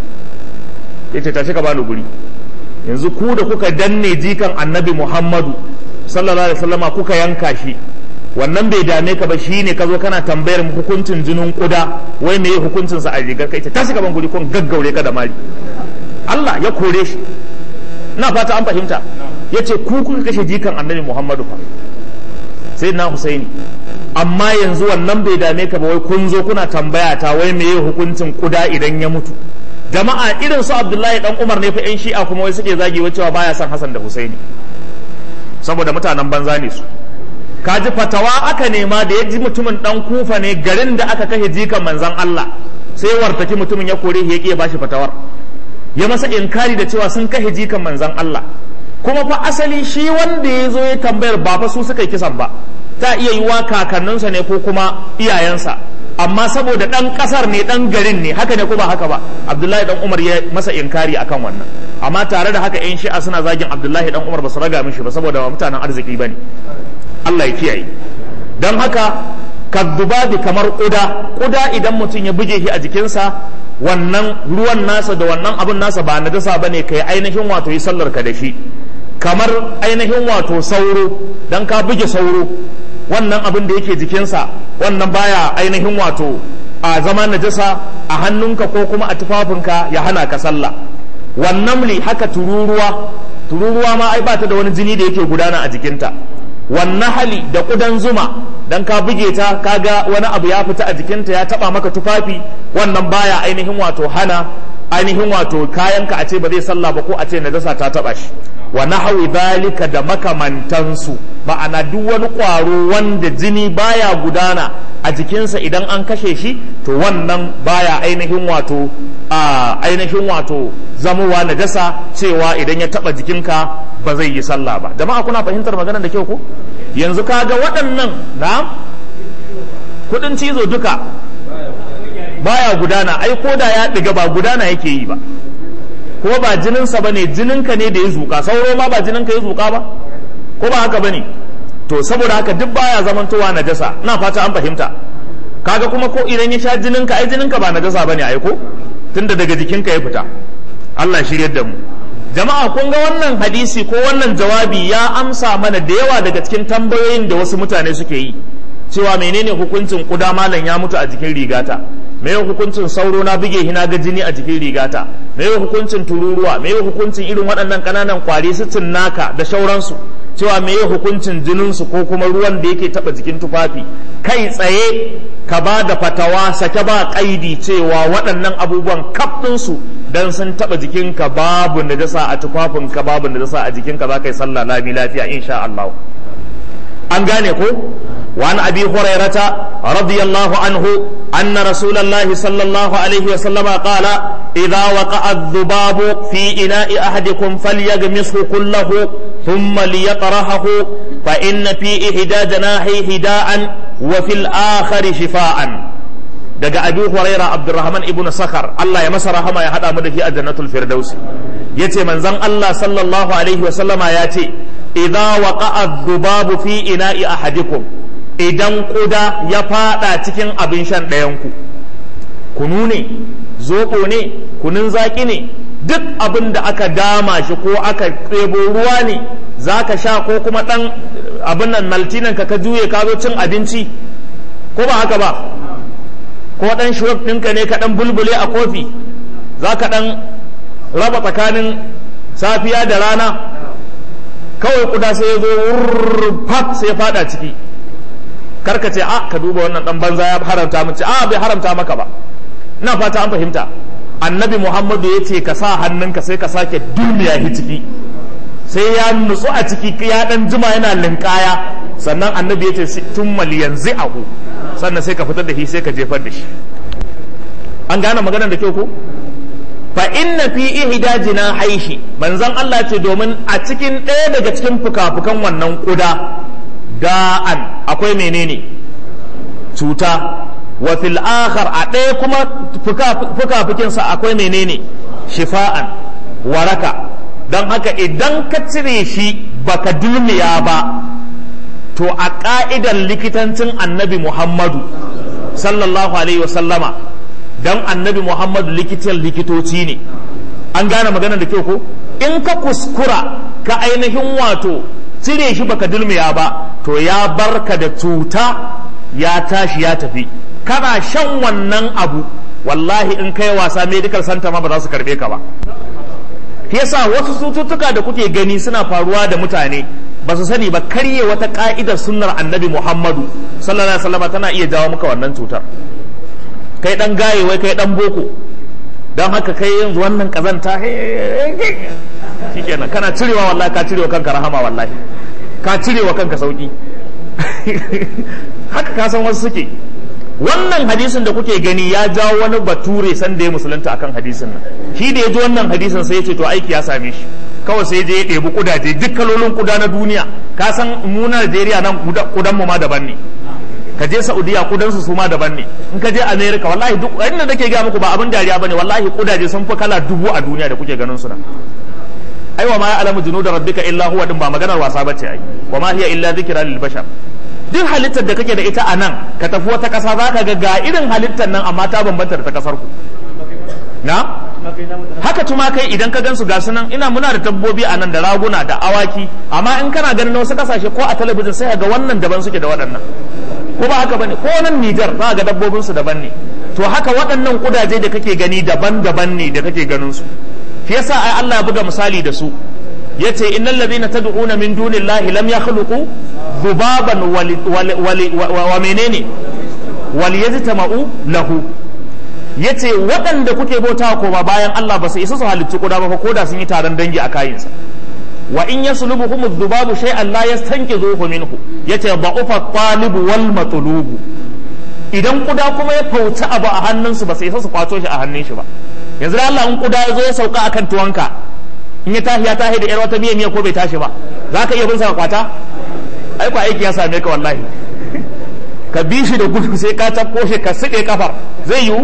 ya ce tashi ka bani guri yanzu ku da kuka danne jikan annabi muhammadu sallallahu alaihi wasallama kuka yanka shi wannan bai dame ka ba shine ka zo kana tambayar hukuncin jinin kuda wai me hukuncin sa a rigar kai ta shiga ban guri kun gaggaure ka da mari Allah ya kore shi na fata an fahimta yace ku kuka kashe jikan annabi Muhammadu fa sai na Husaini amma yanzu wannan bai dame ka ba wai kun zo kuna tambaya ta wai me hukuncin kuda idan ya mutu jama'a irin su Abdullahi dan Umar ne fa yan Shi'a kuma wai suke zagi cewa baya son Hassan da Husaini saboda mutanen banza ne su kaji fatawa aka nema da ya ji mutumin dan kufa ne garin da aka kashe jikan manzan Allah sai wartaki mutumin ya kore ya ya bashi fatawar ya masa inkari da cewa sun kashe jikan manzan Allah kuma fa asali shi wanda ya zo ya tambayar ba fa su suka yi kisan ba ta iya yi wa kakanninsa ne ko kuma iyayensa amma saboda dan kasar ne dan garin ne haka ne ko ba haka ba Abdullahi dan Umar ya masa inkari akan wannan amma tare da haka yan shi'a suna zagin Abdullahi dan Umar ba su raga mishi ba saboda ba mutanen arziki bane Allah ya kiyaye don haka kaddubabi kamar ƙuda ƙuda idan mutum ya buge shi a jikinsa wannan ruwan nasa da wannan abin nasa ba na dasa ba ne ka yi ainihin wato yi sallar ka da shi kamar ainihin wato sauro don ka buge sauro wannan abin da yake jikinsa wannan baya ainihin wato a zama najasa a hannunka ko kuma a tufafinka ya hana ka sallah wannan haka tururuwa tururuwa ma ai ba ta da wani jini da yake gudana a jikinta wannan hali da ƙudan zuma dan ka buge ta kaga wani abu ya fita a jikinta ya taba maka tufafi wannan baya ainihin wato hana ainihin wato kayanka a ce ba zai sallah ba ko a ce najasa ta taba shi wa nahawi zalika da makamantansu ma'ana duk wani ƙwaro wanda jini baya gudana a jikinsa idan an kashe shi to wannan baya ainihin wato a ainihin wato zamowa najasa cewa idan ya taba jikinka ba zai yi sallah ba jama'a kuna fahimtar maganar da kyau ko yanzu kaga waɗannan na kudin cizo duka baya gudana ai ko da ya ɗiga ba gudana yake yi ba ko ba jininsa ba ne jininka ne da ya zuƙa sauro ma ba jininka ya zuƙa ba ko ba haka ba ne to saboda haka duk baya zamantowa najasa ina fata an fahimta kaga kuma ko idan ya sha jininka ai jininka ba najasa bane ai ko tunda daga jikinka ya fita Allah shiryar da mu jama'a kun ga wannan hadisi ko wannan jawabi ya amsa mana da yawa daga cikin tambayoyin da wasu mutane suke yi cewa menene hukuncin kuda malam ya mutu a jikin rigata me hukuncin sauro na buge hina ga jini a jikin rigata me hukuncin tururuwa me hukuncin irin waɗannan ƙananan kwari su naka da shauransu cewa me hukuncin jininsu ko kuma ruwan da yake taɓa jikin tufafi kai tsaye ka ba da fatawa sake ba ƙaidi cewa waɗannan abubuwan kaftinsu dan sun taɓa jikinka babu najasa a tufafinka babu najasa a jikinka za ka yi sallah lami lafiya insha Allah an gane ko وعن أبي هريرة رضي الله عنه أن رسول الله صلى الله عليه وسلم قال إذا وقع الذباب في إناء أحدكم فليغمسه كله ثم ليطرحه فإن في إحدى جناحيه هداء وفي الآخر شفاء daga Abi Huraira Abdurrahman ibn Sakhar Allah ya masa rahama ya hada mu da shi a Jannatul Firdaus yace manzon Allah sallallahu alaihi wa sallama yace idza waqa'a adh-dhubabu fi ina'i ahadikum idan kuda ya fada cikin abin shan ɗayanku kunu ne zoɓo ne kunun zaƙi ne duk abin da aka dama shi ko aka ɗebo ruwa ne za ka sha ko kuma ɗan abin nan maltinan ka ka juye ka zo cin abinci ko ba haka ba ko ɗan shuwab ɗinka ne ka ɗan bulbule a kofi za ka ɗan raba tsakanin safiya da rana kawai kuda sai ya zo fat sai ya fada ciki karka ce a ka duba wannan dan banza ya haramta mun ce a bai haramta maka ba ina fata an fahimta annabi muhammadu ya ce ka sa hannunka sai ka sake duniya hi ciki sai ya nutsu a ciki ya dan jima yana linkaya sannan annabi ya ce tun maliyan ahu sannan sai ka fitar da shi sai ka jefar da shi an gane maganar da kyau ko fa inna fi ihda haishi manzon Allah ce domin a cikin ɗaya daga cikin fuka-fukan wannan kuda da'an akwai menene cuta wa fil akhar a ɗaya kuma fuka-fukinsa akwai menene shifa'an waraka don haka idan ka cire shi baka dulmiya ba to a ƙa'idar likitancin annabi muhammadu sallallahu alaihi wasallama don annabi muhammadu likitan likitoci ne an gane maganar da kyau ko in ka kuskura ka ainihin wato cire shi baka dulmiya ba to ya barka da cuta ya tashi ya tafi kana shan wannan abu wallahi in kai wasa medical center ma ba za su karbe ka ba yasa wasu cututtuka da kuke gani suna faruwa da mutane ba su sani ba karye wata ka'idar sunnar annabi muhammadu sallallahu alaihi wasallam tana iya jawo maka wannan cutar kai dan gaye wai kai dan boko don haka kai yanzu wannan kazanta shikenan kana cirewa wallahi ka cirewa kanka rahama wallahi ka cirewa kanka sauki haka ka san wasu suke wannan hadisin da kuke gani ya jawo wani bature san da ya musulunta akan hadisin nan shi da ya ji wannan hadisin sai ya ce to aiki ya same shi kawai sai je ya ɗebi kudaje duk kalolin kuda na duniya ka san mu na Najeriya nan kudan mu ma daban ne ka je Saudiya kudan su ma daban ne in ka je America wallahi duk inda nake ga muku ba abin dariya bane wallahi kudaje sun fi kala dubu a duniya da kuke ganin su nan ai wa ma ya'lamu junuda rabbika illa huwa din ba maganar wasa bace ai wa ma hiya illa dhikra lil bashar duk halittar da kake da ita a nan ka tafi wata ƙasa za ka ga ga irin halittar nan amma ta bambanta da ta ƙasar ku na haka tumakai idan ka gansu ga nan ina muna da dabbobi a nan da raguna da awaki amma in kana ganin wasu kasashe ko a talabijin sai ga wannan daban suke da waɗannan ko ba haka bane ko nan Nijar za ga dabbobin su daban ne to haka waɗannan kudaje da kake gani daban-daban ne da kake ganin su shi yasa ai Allah ya buga misali da su yace innal ladhina tad'una min dunillahi lam yakhluqu zubaban wa menene wal yajtama'u lahu yace waɗanda kuke bauta koma bayan Allah ba su isa su halittu kuda ba ko da sun yi taron dangi a kayinsa wa in yaslubuhum adh-dhubabu shay'an la yastanqidhuhu minhu yace da'ufa at-talibu wal matlubu idan kuda kuma ya fauci abu a hannunsu ba su isa su kwato shi a hannun shi ba yanzu Allah in kuda ya zo ya sauka akan tuwanka in ya tashi ya tashi da yar wata miya miya ko bai tashi ba za ka iya bin sa kwata ai ko aiki ya same ka wallahi ka bi shi da gudu sai ka tafko shi ka sike kafar zai yiwu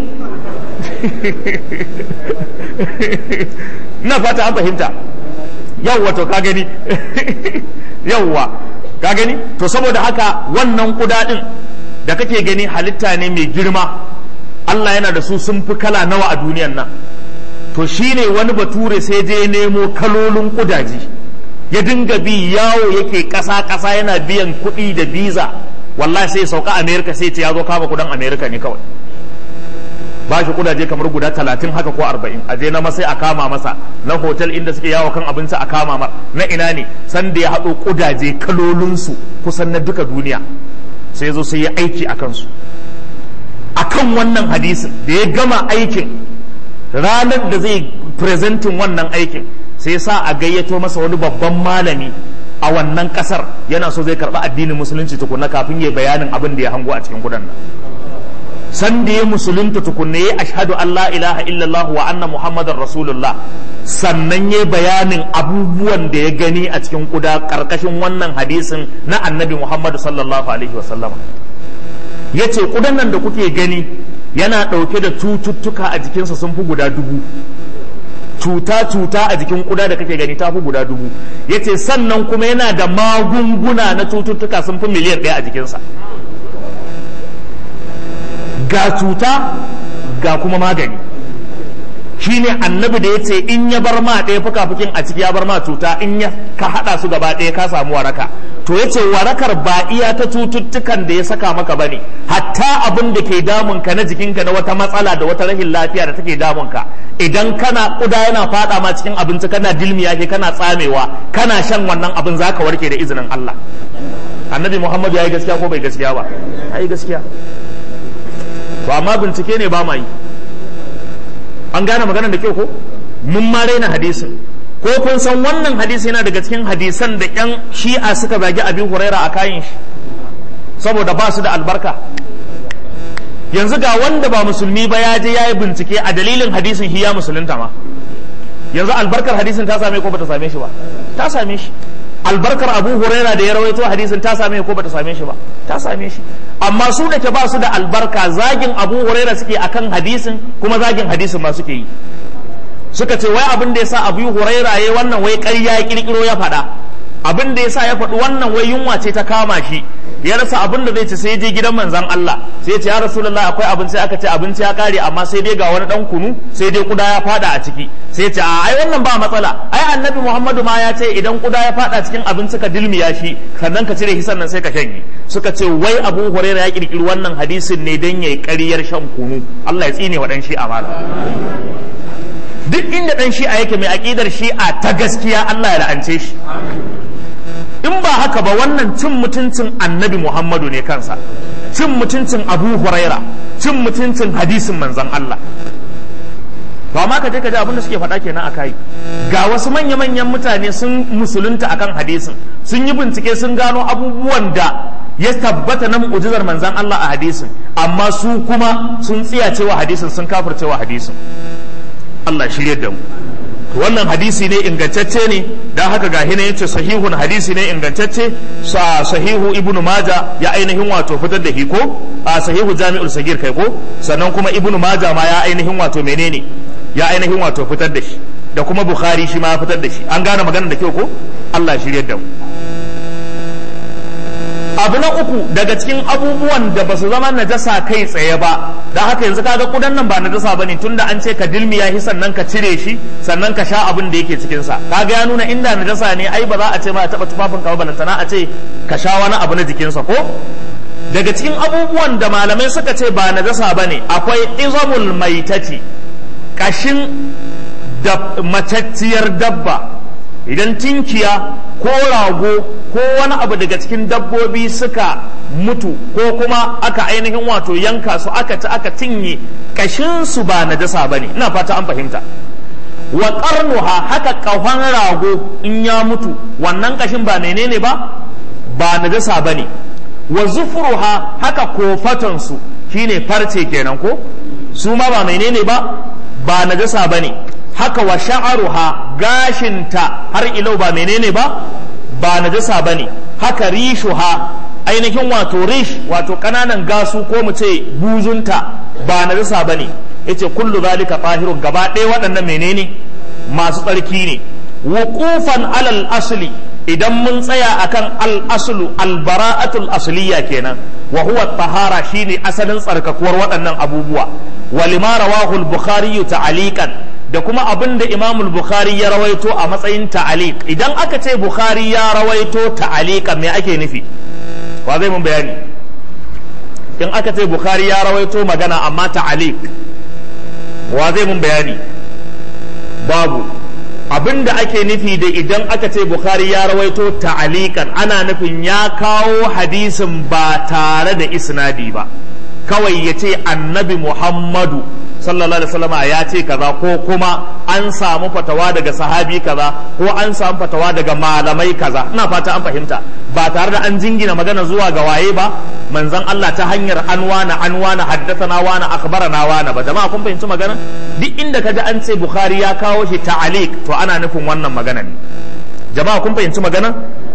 na fata an fahimta yawwa to ka gani yawwa ka gani to saboda haka wannan kuda din da kake gani halitta ne mai girma Allah yana da su sun fi kala nawa a duniyan nan to shine wani bature sai je nemo kalolin kudaji ya dinga bi yawo yake ƙasa ƙasa yana biyan kuɗi da biza wallahi sai sauka america sai ce ya zo kama kudan america ne kawai ba shi kudaje kamar guda talatin haka ko arba'in a je na masai a kama masa na hotel inda suke yawo kan abinci a kama mar na ina ne san da ya haɗo kudaje kalolinsu kusan na duka duniya sai zo sai ya aiki a kansu akan wannan hadisin da ya gama aikin ranar da zai presentin wannan aikin sai sa a gayyato masa wani babban malami a wannan kasar yana so zai karɓi addinin musulunci tukunna kafin ya bayanin abin da ya hango a cikin kudan nan san da ya musulunta tukunna ya ashhadu an la ilaha illallah wa anna muhammadar rasulullah sannan ya bayanin abubuwan da ya gani a cikin kuda karkashin wannan hadisin na annabi muhammadu sallallahu alaihi wasallama ya ce kudan nan da kuke gani yana ɗauke da cututtuka a jikinsa sun fi guda dubu cuta-cuta a jikin kuda da kake gani ta fi guda dubu ya ce sannan kuma yana da magunguna na cututtuka sun fi miliyan ɗaya a jikinsa ga cuta ga kuma magani shine annabi da ya ce in ya bar ma ɗaya fuka-fukin a ciki ya bar ma cuta in ya ka haɗa su gaba ɗaya ka samu waraka to ya ce warakar ba iya ta cututtukan da ya saka maka bane hatta abin da ke damunka na jikinka na wata matsala da wata rahin lafiya da take damunka idan kana kuda yana fada ma cikin abinci kana dilmiya ke kana tsamewa kana shan wannan abin zaka warke da izinin Allah annabi Muhammad ya yi gaskiya ko bai gaskiya ba ya yi gaskiya to amma bincike ne ba ma yi an gane maganar da kyau ko mun ma raina hadisin ko kun san wannan hadisi yana daga cikin hadisan da yan shi'a suka zagi abin huraira a kayan shi saboda ba su da albarka yanzu ga wanda ba musulmi ba ya je ya yi bincike a dalilin hadisin shi ya musulunta ma yanzu albarkar hadisin ta same ko bata same shi ba ta same shi albarkar abu huraira da ya rawaito hadisin ta same ko bata same shi ba ta same shi amma su da ke ba su da albarka zagin abu huraira suke akan hadisin kuma zagin hadisin ma suke yi suka ce wai abin da ya sa abu huraira ya wannan wai ƙarya ya kirkiro ya faɗa abin da ya sa ya faɗi wannan wai yunwa ce ta kama shi ya rasa abin da zai ci sai je gidan manzan Allah sai ya ce ya rasulullahi akwai abinci aka ce abinci ya kare amma sai dai ga wani dan kunu sai dai kuda ya fada a ciki sai ya ce a ai wannan ba matsala ai annabi Muhammadu ma ya ce idan kuda ya fada cikin abinci ka dilmiya shi sannan ka cire shi sannan sai ka shanye suka ce wai Abu Hurairah ya kirkiri wannan hadisin ne dan yayi ƙaryar shan kunu Allah ya tsine wa dan shi amana duk inda dan shi'a yake mai aqidar shi'a ta gaskiya Allah ya la'ance shi in ba haka ba wannan cin mutuncin annabi Muhammadu ne kansa cin mutuncin Abu Huraira cin mutuncin hadisin manzon Allah ba ma ka je ka ji abin da suke faɗa kenan akai ga wasu manya-manyan mutane sun musulunta akan hadisin sun yi bincike sun gano abubuwan da ya tabbata na mu'jizar manzon Allah a hadisin amma su kuma sun tsiyacewa hadisin sun kafircewa hadisin Allah shirye da mu wannan hadisi ne ingantacce ne dan haka ga hina yace sahihun hadisi ne ingantacce sa sahihu ibnu maja ya ainihin wato fitar da shi ko a sahihu jami'ul sagir kai ko sannan kuma ibnu maja ma ya ainihin wato menene ya ainihin wato fitar da shi da kuma bukhari shi ma ya fitar da shi an gane maganar da kyau ko Allah shirye da mu abu na uku daga cikin abubuwan da ba su zama najasa kai tsaye ba da haka yanzu kaga kudan nan ba najasa bane tunda an ce ka dilmiya shi sannan ka cire shi sannan ka sha abin da yake cikin sa kaga ya nuna inda najasa ne ai ba za a ce ma taba tufafin ka ba balantana a ce ka sha wani abu na jikinsa ko daga cikin abubuwan da malamai suka ce ba najasa bane akwai izamul maitati kashin da matacciyar dabba idan tinkiya ko rago ko wani abu daga cikin dabbobi suka mutu ko kuma aka ainihin wato yanka su aka ci aka cinye kashin su ba najasa bane ina fata an fahimta wa qarnuha haka kafan rago in ya mutu wannan kashin ba menene ba ba najasa bane wa zufruha haka kofatan su shine farce kenan ko su ma ba menene ba ba najasa bane haka wa sha'aruha gashinta har ilau ba menene ba ba najasa bane haka rishuha ainihin wato rish wato kananan gasu ko mu ce buzunta ba najasa bane yace kullu zalika tahirun gaba ɗaya waɗannan menene masu tsarki ne wuqufan alal asli idan mun tsaya akan al aslu al bara'atul asliya kenan wa huwa tahara shine asalin tsarkakuwar waɗannan abubuwa walima rawahu al bukhari ta'aliqan da kuma abin da imam bukhari ya rawaito a matsayin ta'aliq idan aka ce bukhari ya rawaito ta'aliqan me ake nufi wa zai mun bayani in aka ce bukhari ya rawaito magana amma ta'aliq wa zai mun bayani babu abin da ake nufi da idan aka ce bukhari ya rawaito ta'alikan ana nufin ya kawo hadisin ba tare da isnadi ba kawai ya ce annabi muhammadu sallallahu alaihi wasallam ya ce kaza ko kuma an samu fatawa daga sahabi kaza ko an samu fatawa daga malamai kaza ina fata an fahimta ba tare da an jingina magana zuwa ga waye ba manzon Allah ta hanyar anwana anwana haddathana wana akhbarana wana ba jama'a kun fahimci magana duk inda kaji an ce bukhari ya kawo shi ta'aliq to ana nufin wannan magana ne jama'a kun fahimci magana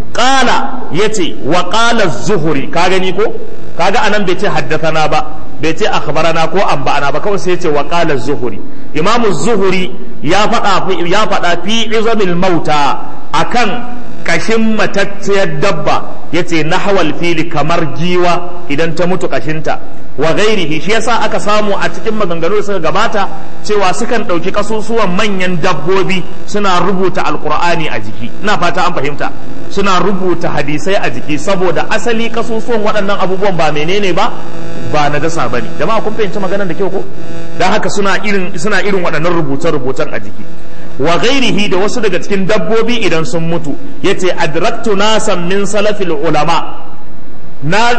qala yace wa qala az-zuhri ka gani ko kaga anan bai ce haddathana ba bai ce akhbarana ko anba'ana ba kawai sai ya ce wa qala az-zuhri imam az-zuhri ya faɗa ya faɗa fi izamil mauta akan kashin matacciyar dabba yace nahwal fili kamar giwa idan ta mutu kashinta wa ghairihi shi yasa aka samu a cikin maganganu da suka gabata cewa sukan ɗauki kasusuwan manyan dabbobi suna rubuta alkur'ani a jiki ina fata an fahimta suna rubuta hadisai a jiki saboda asali kasusuwan waɗannan abubuwan ba menene ba ba na dasa ba ne jama'a kun fahimci maganar da kyau ko don haka suna irin suna irin waɗannan rubuce-rubucen a jiki wa ghairihi da wasu daga cikin dabbobi idan sun mutu yace adraktu nasan min salafil ulama na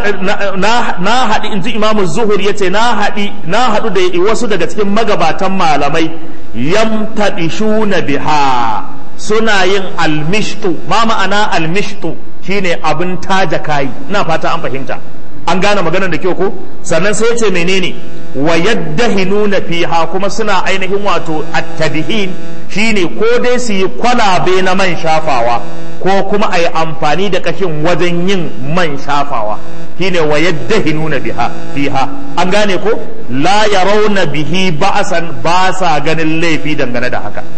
na haɗi in ji imamu zuhur ya ce na haɗi na haɗu da wasu daga cikin magabatan malamai yamtaɗishuna biha suna yin almishtu ma ma'ana almishtu shine abin taja kayi ina fata an fahimta an gane maganar da kyau ko sannan sai ce menene wa yaddahinuna fiha kuma suna ainihin wato at-tadhin shine ko dai su yi kwalabe na man shafawa ko kuma a yi amfani da kashin wajen yin man shafawa shine wa yaddahinuna biha fiha an gane ko la yarawna bihi ba'san ba sa ganin laifi dangane da haka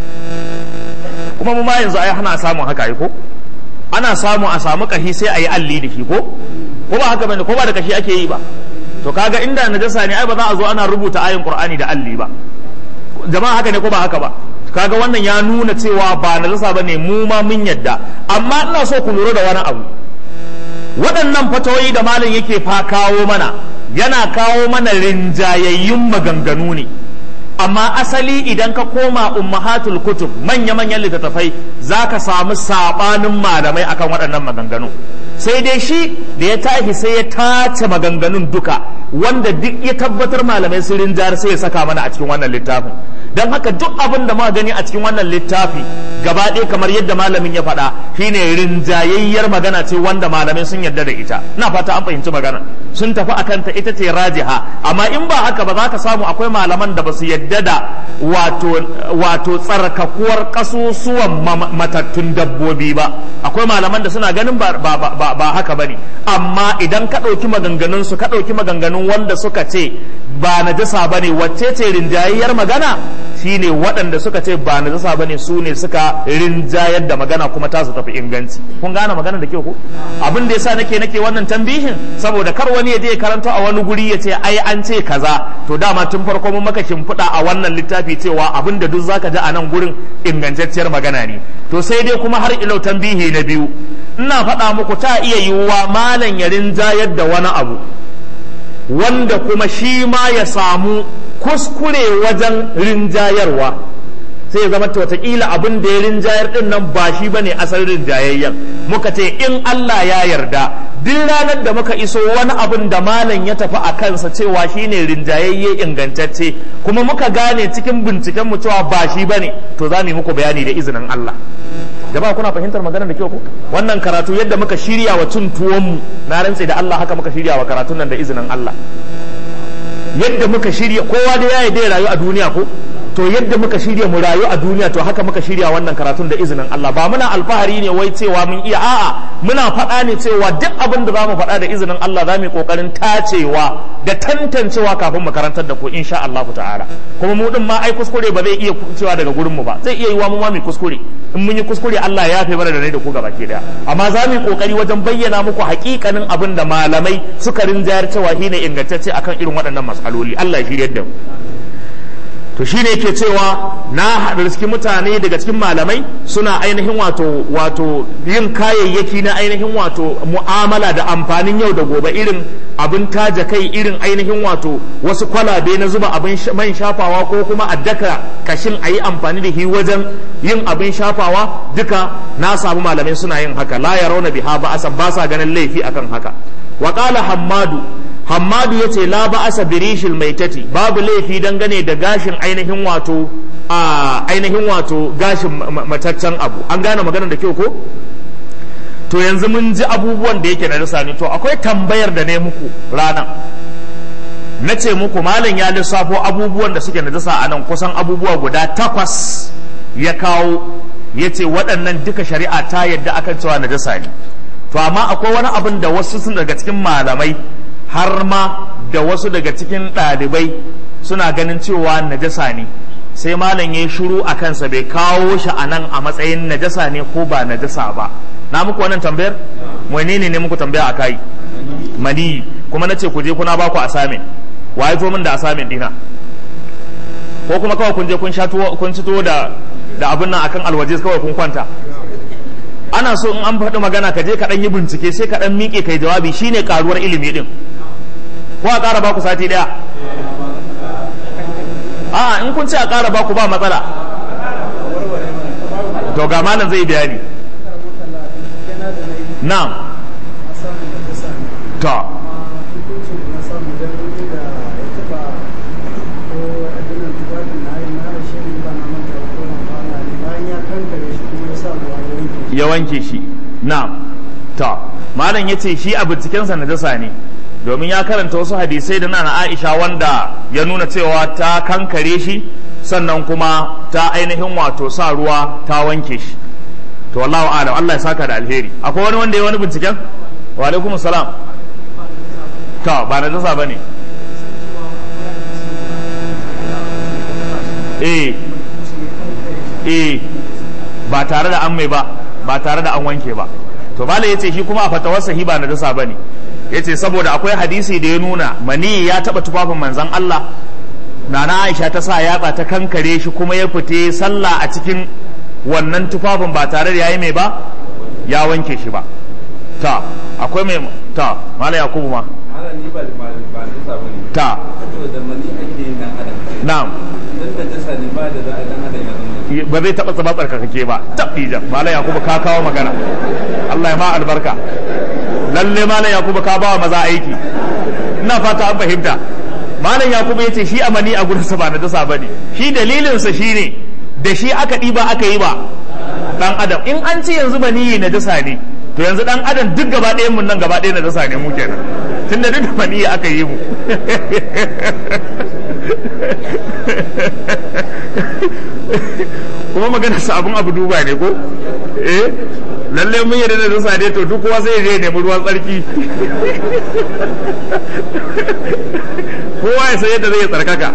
kuma mu ma yanzu ai hana samun haka ko ana samu a samu kashi sai a yi alli da shi ko ko ba haka bane ko ba da kashi ake yi ba to kaga inda najasa ne ai ba za a zo ana rubuta ayin qur'ani da alli ba jama'a haka ne ko ba haka ba kaga wannan ya nuna cewa ba najasa bane mu ma mun yadda amma ina so ku lura da wani abu waɗannan fatawoyi da malam yake fa kawo mana yana kawo mana rinjayayyun maganganu ne amma asali idan ka koma ummahatul kutub manya-manyan littattafai za ka samu saɓanin malamai akan waɗannan maganganu sai dai shi da ya tashi sai ya tace maganganun duka wanda duk ya tabbatar malamai sun rinjar sai ya saka mana a cikin wannan littafin don haka duk abin da muka gani a cikin wannan littafi gaba ɗaya kamar yadda malamin ya faɗa shine rinjayayyar magana ce wanda malamai sun yarda da ita ina fata an fahimci magana sun tafi akan ta ita ce rajiha amma in ba haka ba za ka samu akwai malaman da ba su yarda da wato wato tsarkakuwar kasusuwan matattun dabbobi ba akwai malaman da suna ganin ba ba ba, ba haka bane amma idan ka ɗauki maganganun su ka ɗauki maganganun wanda suka ce ba najasa bane wacce ce rinjayayyar magana shine waɗanda suka ce ba najasa bane su ne suka rinjayar da magana kuma ta su tafi inganci kun gane magana da kyau ko abin da yasa nake nake wannan tambihin saboda kar wani ya je karanta a wani guri ya ce ai an ce kaza to dama tun farko mun maka shimfiɗa a wannan littafi cewa abin da duk zaka ji a nan gurin ingantacciyar magana ne to sai dai kuma har ilau tambihi na biyu ina faɗa muku ta iya yiwuwa malam ya rinjayar da wani abu wanda kuma shi ma ya samu kuskure wajen rinjayarwa sai ya zama ta watakila abin da ya rinjayar din nan ba shi bane asalin rinjayayyen muka ce in Allah ya yarda duk ranar da muka iso wani abin da malam ya tafi a kansa cewa shine rinjayayye ingantacce kuma muka gane cikin binciken mu cewa ba shi bane to za mu yi muku bayani da izinin Allah jama'a kuna fahimtar maganar da kyau ko wannan karatu yadda muka shirya wa cin tuwon mu na rantse da Allah haka muka shirya wa karatun nan da izinin Allah yadda muka shirya kowa da yayi da rayu a duniya ko to yadda muka shirya mu rayu a duniya to haka muka shirya wannan karatun da izinin Allah ba muna alfahari ne wai cewa mun iya a'a muna faɗa ne cewa duk abin da zamu faɗa da izinin Allah za mu yi kokarin tacewa da tantancewa kafin mu karantar da ku insha Allah ta'ala kuma mu din ma ai kuskure ba zai iya cewa daga gurin mu ba zai iya yiwa mu ma mu kuskure in mun yi kuskure Allah ya yafe mana da rai da ku gaba ke daya amma za mu yi kokari wajen bayyana muku hakikanin abin da malamai suka rinjayar cewa shine ingantacce akan irin waɗannan matsaloli Allah ya shiryar da mu to shi ne ke cewa na haɗa cikin mutane daga cikin malamai suna ainihin wato wato yin kayayyaki na ainihin wato mu'amala da amfanin yau da gobe irin abin taja kai irin ainihin wato wasu kwalabe na zuba abin man shafawa ko kuma a daka kashin a yi amfani da shi wajen yin abin shafawa duka na samu malamai suna yin haka la ya rauna biha ba asan ba sa ganin laifi akan haka wa qala hammadu Hammadu ya ce la ba'asa birishil maitati babu laifi dangane da gashin ainihin wato a ainihin wato gashin mataccen abu an gane maganar da kyau ko to yanzu mun ji abubuwan da yake na rasa ne to akwai tambayar da ne muku rana na ce muku malam ya lissafo abubuwan da suke najasa a nan kusan abubuwa guda takwas ya kawo ya ce waɗannan duka shari'a ta yadda akan cewa najasa ne to amma akwai wani abin da wasu sun daga cikin malamai har ma da wasu daga cikin ɗalibai suna ganin cewa najasa ne sai malam ya yi shiru a kansa bai kawo shi a nan a matsayin najasa ne ko ba najasa ba na muku wannan tambayar wani ne ne muku tambaya a kai mani kuma na ce ku je kuna baku asamin wa ya zo min da asamin dina ko kuma kawai kun je kun sha kun ci da da abin nan akan alwaje kawai kun kwanta ana so in an faɗi magana ka je ka ɗan yi bincike sai ka ɗan miƙe kai jawabi shine karuwar ilimi din ko a ƙara baku sati ɗaya a in kun ce a ƙara baku ba matsala to ga malam zai bayani na'am to ya wanke shi na'am to malam ya ce shi a bincikensa najasa ne domin ya karanta wasu hadisai da na Aisha wanda ya nuna cewa ta kankare shi sannan kuma ta ainihin wato sa ruwa ta wanke shi to wallahu alam Allah ya saka da alheri akwai wani wanda ya wani binciken wa alaikum salam to ba na dasa bane eh eh ba tare da an mai ba ba tare da an wanke ba to bala yace shi kuma a fatawarsa hi ba na dasa bane yace saboda akwai hadisi da ya nuna mani ya taba tufafin manzon Allah nana Aisha ta sa yatsa ta kankare shi kuma ya fite sallah a cikin wannan tufafin ba tare da yayi mai ba ya wanke shi ba ta akwai mai ta mala yakubu ma ta na'am ba zai taɓa tsaba tsarkakake ba taɓi jan mala yakubu ka kawo magana Allah ya ma albarka lalle malam yakubu ka bawa maza aiki ina fata an fahimta malam yakubu ya ce shi amani a gurinsa ba na dasa ba ne shi dalilinsa shi ne da shi aka ɗiba aka yi ba ɗan adam in an ce yanzu maniyi na dasa ne to yanzu ɗan adam duk gaba ɗayan mun nan gaba ɗaya na dasa ne mu kenan tunda duk da maniyi aka yi mu kuma magana sabon abu duba ne ko eh lalle mun yarda da dasa ne to duk kowa sai ya nemi ruwan tsarki kowa ya san yadda zai tsarkaka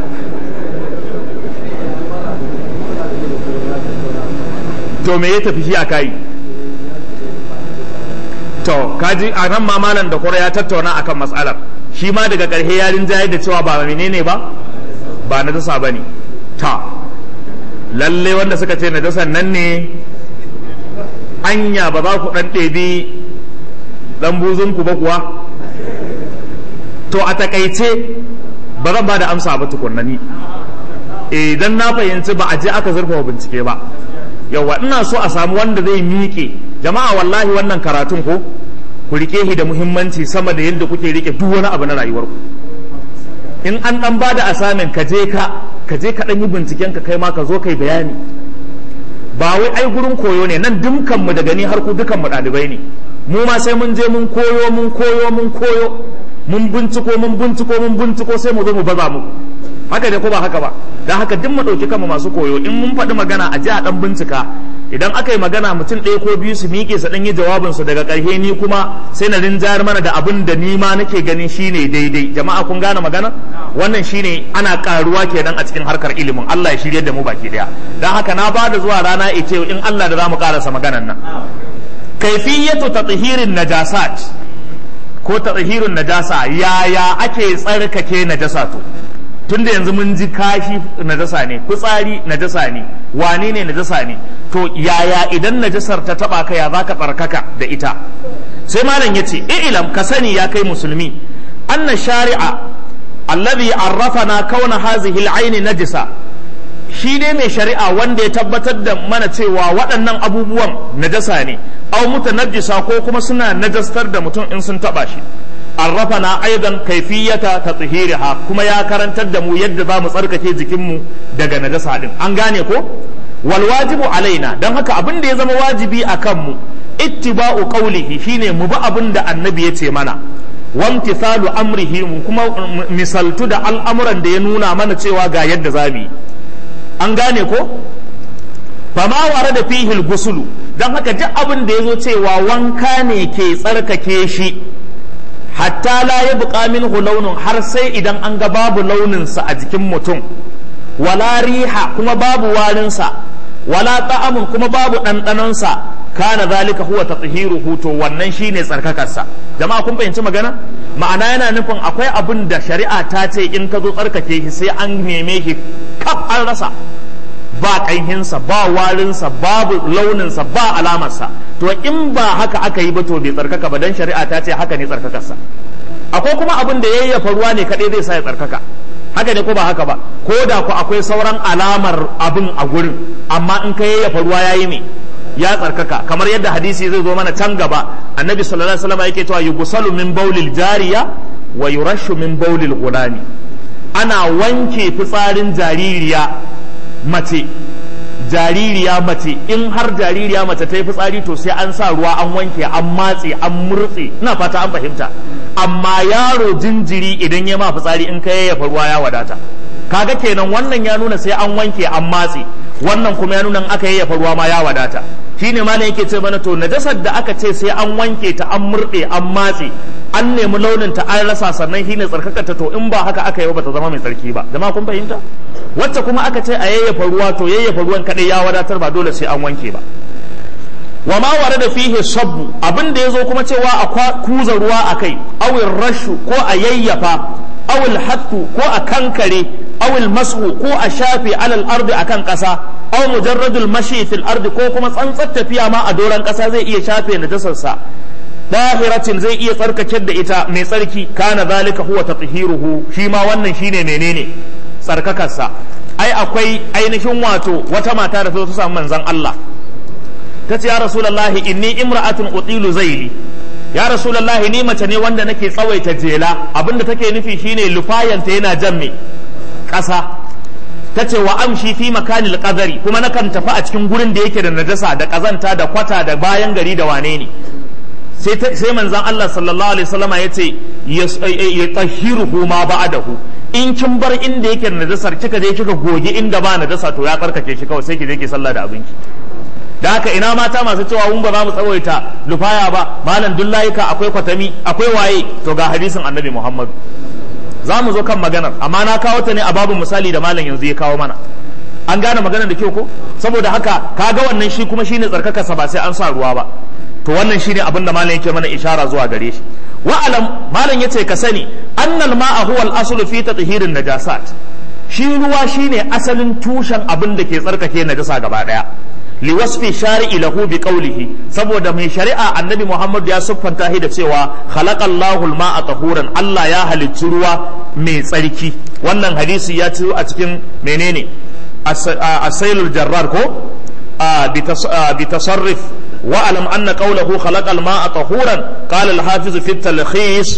to me ya tafi shi a kai to kaji a nan ma malam da kura ya tattauna akan matsalar shi ma daga ƙarshe ya rinjaye da cewa ba menene ba ba na dasa ba ne ta lalle wanda suka ce na dasan nan ne anya ba za ku ɗan ɗebi ɗan buzunku ba kuwa to a takaice ba zan ba da amsa ba tukunna ni eh dan na fahimci ba a je aka zurfafa bincike ba yawa ina so a samu wanda zai miƙe jama'a wallahi wannan karatun ko ku rike shi da muhimmanci sama da yadda kuke rike duk wani abu na rayuwarku in an dan bada asamin ka je ka ka je ka dan yi binciken ka kai ma ka zo kai bayani ba wai ai gurin koyo ne nan dumkan mu da gani har ku dukan mu dalibai ne mu ma sai mun je mun koyo mun koyo mun koyo mun binciko mun binciko mun binciko sai mu zo mu baza mu haka dai ko ba haka ba dan haka duk mu dauki kanmu masu koyo in mun faɗi magana a ji a dan bincika idan aka yi magana mutum ɗaya ko biyu su miƙe su ɗan yi jawabin su daga ƙarshe ni kuma sai na rinjayar mana da abin da ni ma nake ganin shine daidai jama'a kun gane magana wannan shine ana karuwa kenan a cikin harkar ilimin Allah ya shirye da mu baki daya dan haka na ba da zuwa rana ice in Allah da zamu karasa maganan nan kaifiyatu tathirin najasat ko tathirin najasa yaya ake tsarkake najasa to tunda yanzu mun ji kashi najasa ne fitsari najasa ne wane ne najasa ne to yaya idan najasar ta taba ka ya zaka tsarkaka da ita sai malam yace ilam ka sani ya kai musulmi anna shari'a alladhi arrafana kauna hazihi al-ayn najisa shi ne mai shari'a wanda ya tabbatar da mana cewa waɗannan abubuwan najasa ne au mutanajjisa ko kuma suna najastar da mutum in sun taba shi arrafana aidan kaifiyata ta tsihiriha kuma ya karantar da mu yadda za mu tsarkake jikinmu daga najasa din an gane ko wal wajibu alaina don haka abin da ya zama wajibi a kanmu ittiba'u qawlihi shine mu bi abin da annabi ya ce mana wamtithalu amrihi mu kuma misaltu da al'amuran da ya nuna mana cewa ga yadda za mu yi an gane ko fama ware da fihil gusulu don haka duk abin da ya zo cewa wanka ne ke tsarkake shi hatta la ya buƙa minhu launin har sai idan an ga babu launinsa a jikin mutum wala riha kuma babu warinsa wala ta'amun kuma babu ɗanɗanonsa kana zalika huwa tathiruhu to wannan shine tsarkakarsa jama'a kun fahimci magana ma'ana yana nufin akwai abin da shari'a ta ce in ka zo tsarkake shi sai an neme shi kaf an rasa ba ƙanhinsa ba warinsa babu launinsa ba alamarsa to in ba haka aka yi ba to bai tsarkaka ba dan shari'a ta ce haka ne tsarkakarsa akwai kuma abin da yayyafa ruwa ne kadai zai sa ya tsarkaka haka ne ko ba haka ba ko da ku akwai sauran alamar abin a gurin amma in ka yayyafa ruwa yayi me ya tsarkaka kamar yadda hadisi zai zo mana can gaba annabi sallallahu alaihi wasallam yake cewa yughsalu min bawlil jariya wa yurashu min bawlil ghulami ana wanke fitsarin jaririya mace jaririya mace in har jaririya mace ta yi fitsari to sai an sa ruwa an wanke an matse an murtse ina fata an fahimta amma yaro jinjiri idan ya ma fitsari in ka yayyafa ruwa ya wadata kaga kenan wannan ya nuna sai an wanke an matse wannan kuma ya nuna aka yayyafa ruwa ma ya wadata shine malam yake ce mana to najasar da aka ce sai an wanke ta an murɗe an matse an nemi launin ta an rasa sannan shine tsarkakata to in ba haka aka yi ba ta zama mai tsarki ba jama'a kun fahimta wacce kuma aka ce a yayyafa ruwa to yayyafa ruwan kadai ya wadatar ba dole sai an wanke ba wa ma ware da fihi sabbu abin da yazo kuma cewa a kuza ruwa akai awil rashu ko a yayyafa awil hattu ko a kankare awil masu ko a shafe alal ardi akan kasa aw mujarradul mashi fil ardi ko kuma tsantsar tafiya ma a doran kasa zai iya shafe najasarsa dahiratin zai iya tsarkake da ita mai tsarki kana zalika huwa tathiruhu shi ma wannan shine menene tsarkakarsa ai akwai ainihin wato wata mata da ta samu manzon Allah ta ce ya rasulullahi inni imra'atun utilu zaili ya rasulullahi ni mace ne wanda nake tsawaita jela abinda take nufi shine lufayanta yana jan me ƙasa ta ce wa amshi fi makanil qadari kuma nakan tafi a cikin gurin da yake da najasa da kazanta da kwata da bayan gari da wane ne sai manzan Allah sallallahu alaihi wasallama ya ce ya tahiruhu ma ba'dahu in kin bar inda yake da najasar kika je kika goge inda ba najasa to ya karkace shi kawai sai ki je ki sallah da abinki da haka ina mata masu cewa mun ba za mu tsawaita lufaya ba malam dullayika akwai kwatami akwai waye to ga hadisin annabi Muhammad za mu zo kan maganar amma na kawo ta ne a babu misali da malam yanzu ya kawo mana an gane maganar da kyau ko saboda haka kaga wannan shi kuma shine tsarkakarsa ba sai an sa ruwa ba to wannan shine abin da malam yake mana ishara zuwa gare shi wa alam malam yace ka sani annal ma'a huwa al-aslu fi tathirin najasat shi ruwa shine asalin tushen abin da ke tsarkake najasa gaba daya liwasfi shari'i lahu bi qawlihi saboda mai shari'a annabi Muhammad ya siffanta shi da cewa khalaqallahu al-ma'a tahuran Allah ya halicci ruwa mai tsarki wannan hadisi ya ciro a cikin menene asailul jarrar ko bi tasarruf واعلم ان قوله خلق الماء طهورا قال الحافظ في التلخيص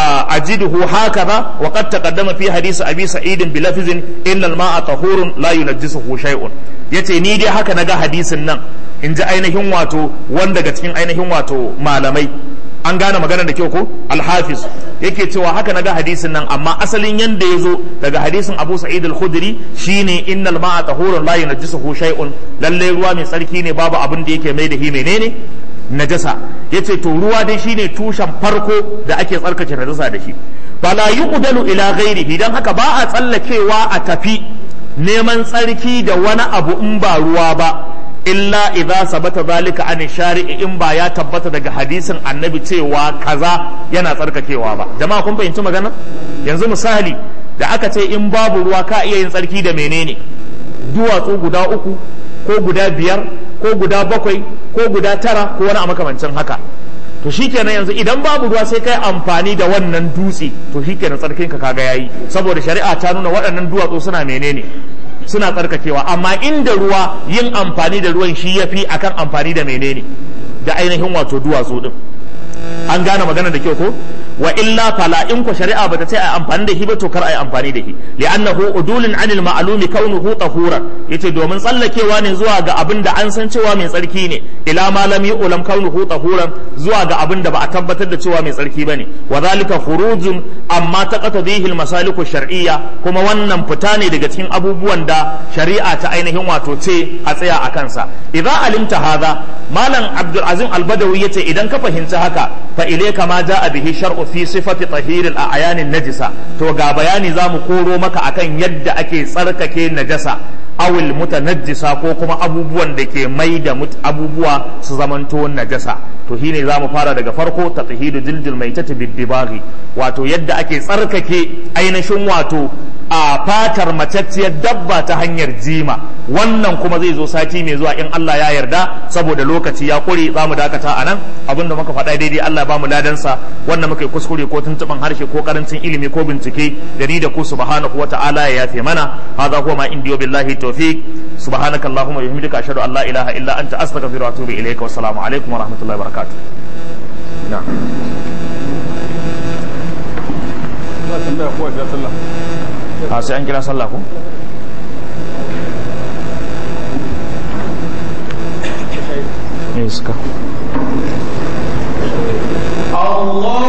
اجده هكذا وقد تقدم في حديث ابي سعيد بلفظ ان الماء طهور لا ينجسه شيء yace ni dai haka naga hadisin nan in ji ainihin wato wanda daga cikin ainihin wato malamai an gane magana da kyau ko alhafiz yake cewa haka naga hadisin nan amma asalin yanda ya zo daga hadisin abu sa'id al-khudri shine innal ma'a tahurun la yunajjisuhu shay'un lalle ruwa mai tsarki ne babu abin da yake mai da hi menene najasa yace to ruwa dai shine tushen farko da ake tsarkake najasa da shi fala yuqdalu ila ghairihi dan haka ba a tsallakewa a tafi neman tsarki da wani abu in ba ruwa ba illa idza sabata zalika an shari'i in ba ya tabbata daga hadisin annabi cewa kaza yana tsarkakewa ba jama'a kun fahimci magana yanzu misali da aka ce in babu ruwa ka iya yin tsarki da menene duwatsu guda uku ko guda biyar ko guda bakwai ko guda tara ko wani a makamancin haka to shikenan yanzu idan babu ruwa sai kai amfani da wannan dutse to shikenan tsarkin ka kaga yayi saboda shari'a ta nuna waɗannan duwatsu suna menene suna tsarkakewa amma inda ruwa yin amfani da ruwan shi yafi akan amfani da menene da ainihin wato duwatsu din an gane magana da kyau ko wa illa fala in ko shari'a bata ce ai amfani da shi ba to kar ai amfani da shi li'annahu udulun anil ma'lumi kaunuhu tahura yace domin tsallakewa ne zuwa ga abin da an san cewa mai tsarki ne ila ma lam yu'lam kaunuhu tahuran zuwa ga abin da ba a tabbatar da cewa mai tsarki bane wa zalika khurujun amma taqatadihi al masaliku shar'iyya kuma wannan fita ne daga cikin abubuwan da shari'a ta ainihin wato ce a tsaya a kansa idza alimta hadha malam abdul azim al badawi yace idan ka fahimci haka fa ilayka ma jaa bihi shar'u fi sifati tahiril a'yanin najisa to ga bayani zamu koro maka akan yadda ake tsarkake najasa awil mutanajjisa ko kuma abubuwan da ke mai da abubuwa su zamanto najasa to shine zamu fara daga farko tatahidu jildil maitati biddibaghi wato yadda ake tsarkake ainihin wato a fatar macacciyar dabba ta hanyar jima wannan kuma zai zo sati mai zuwa in Allah ya yarda saboda lokaci ya kure za mu dakata a nan abinda muka faɗa daidai Allah ba mu ladansa wannan muka yi kuskure ko tuntuɓin harshe ko karancin ilimi ko bincike da ni da ku subhanahu wa ta'ala ya yafe mana hadha huwa ma indiyo billahi tawfiq subhanaka allahumma wa bihamdika ashhadu an la ilaha illa anta astaghfiruka wa atubu ilayka wa assalamu alaikum wa rahmatullahi wa barakatuh na'am a sai an kira sallah ko iska Allah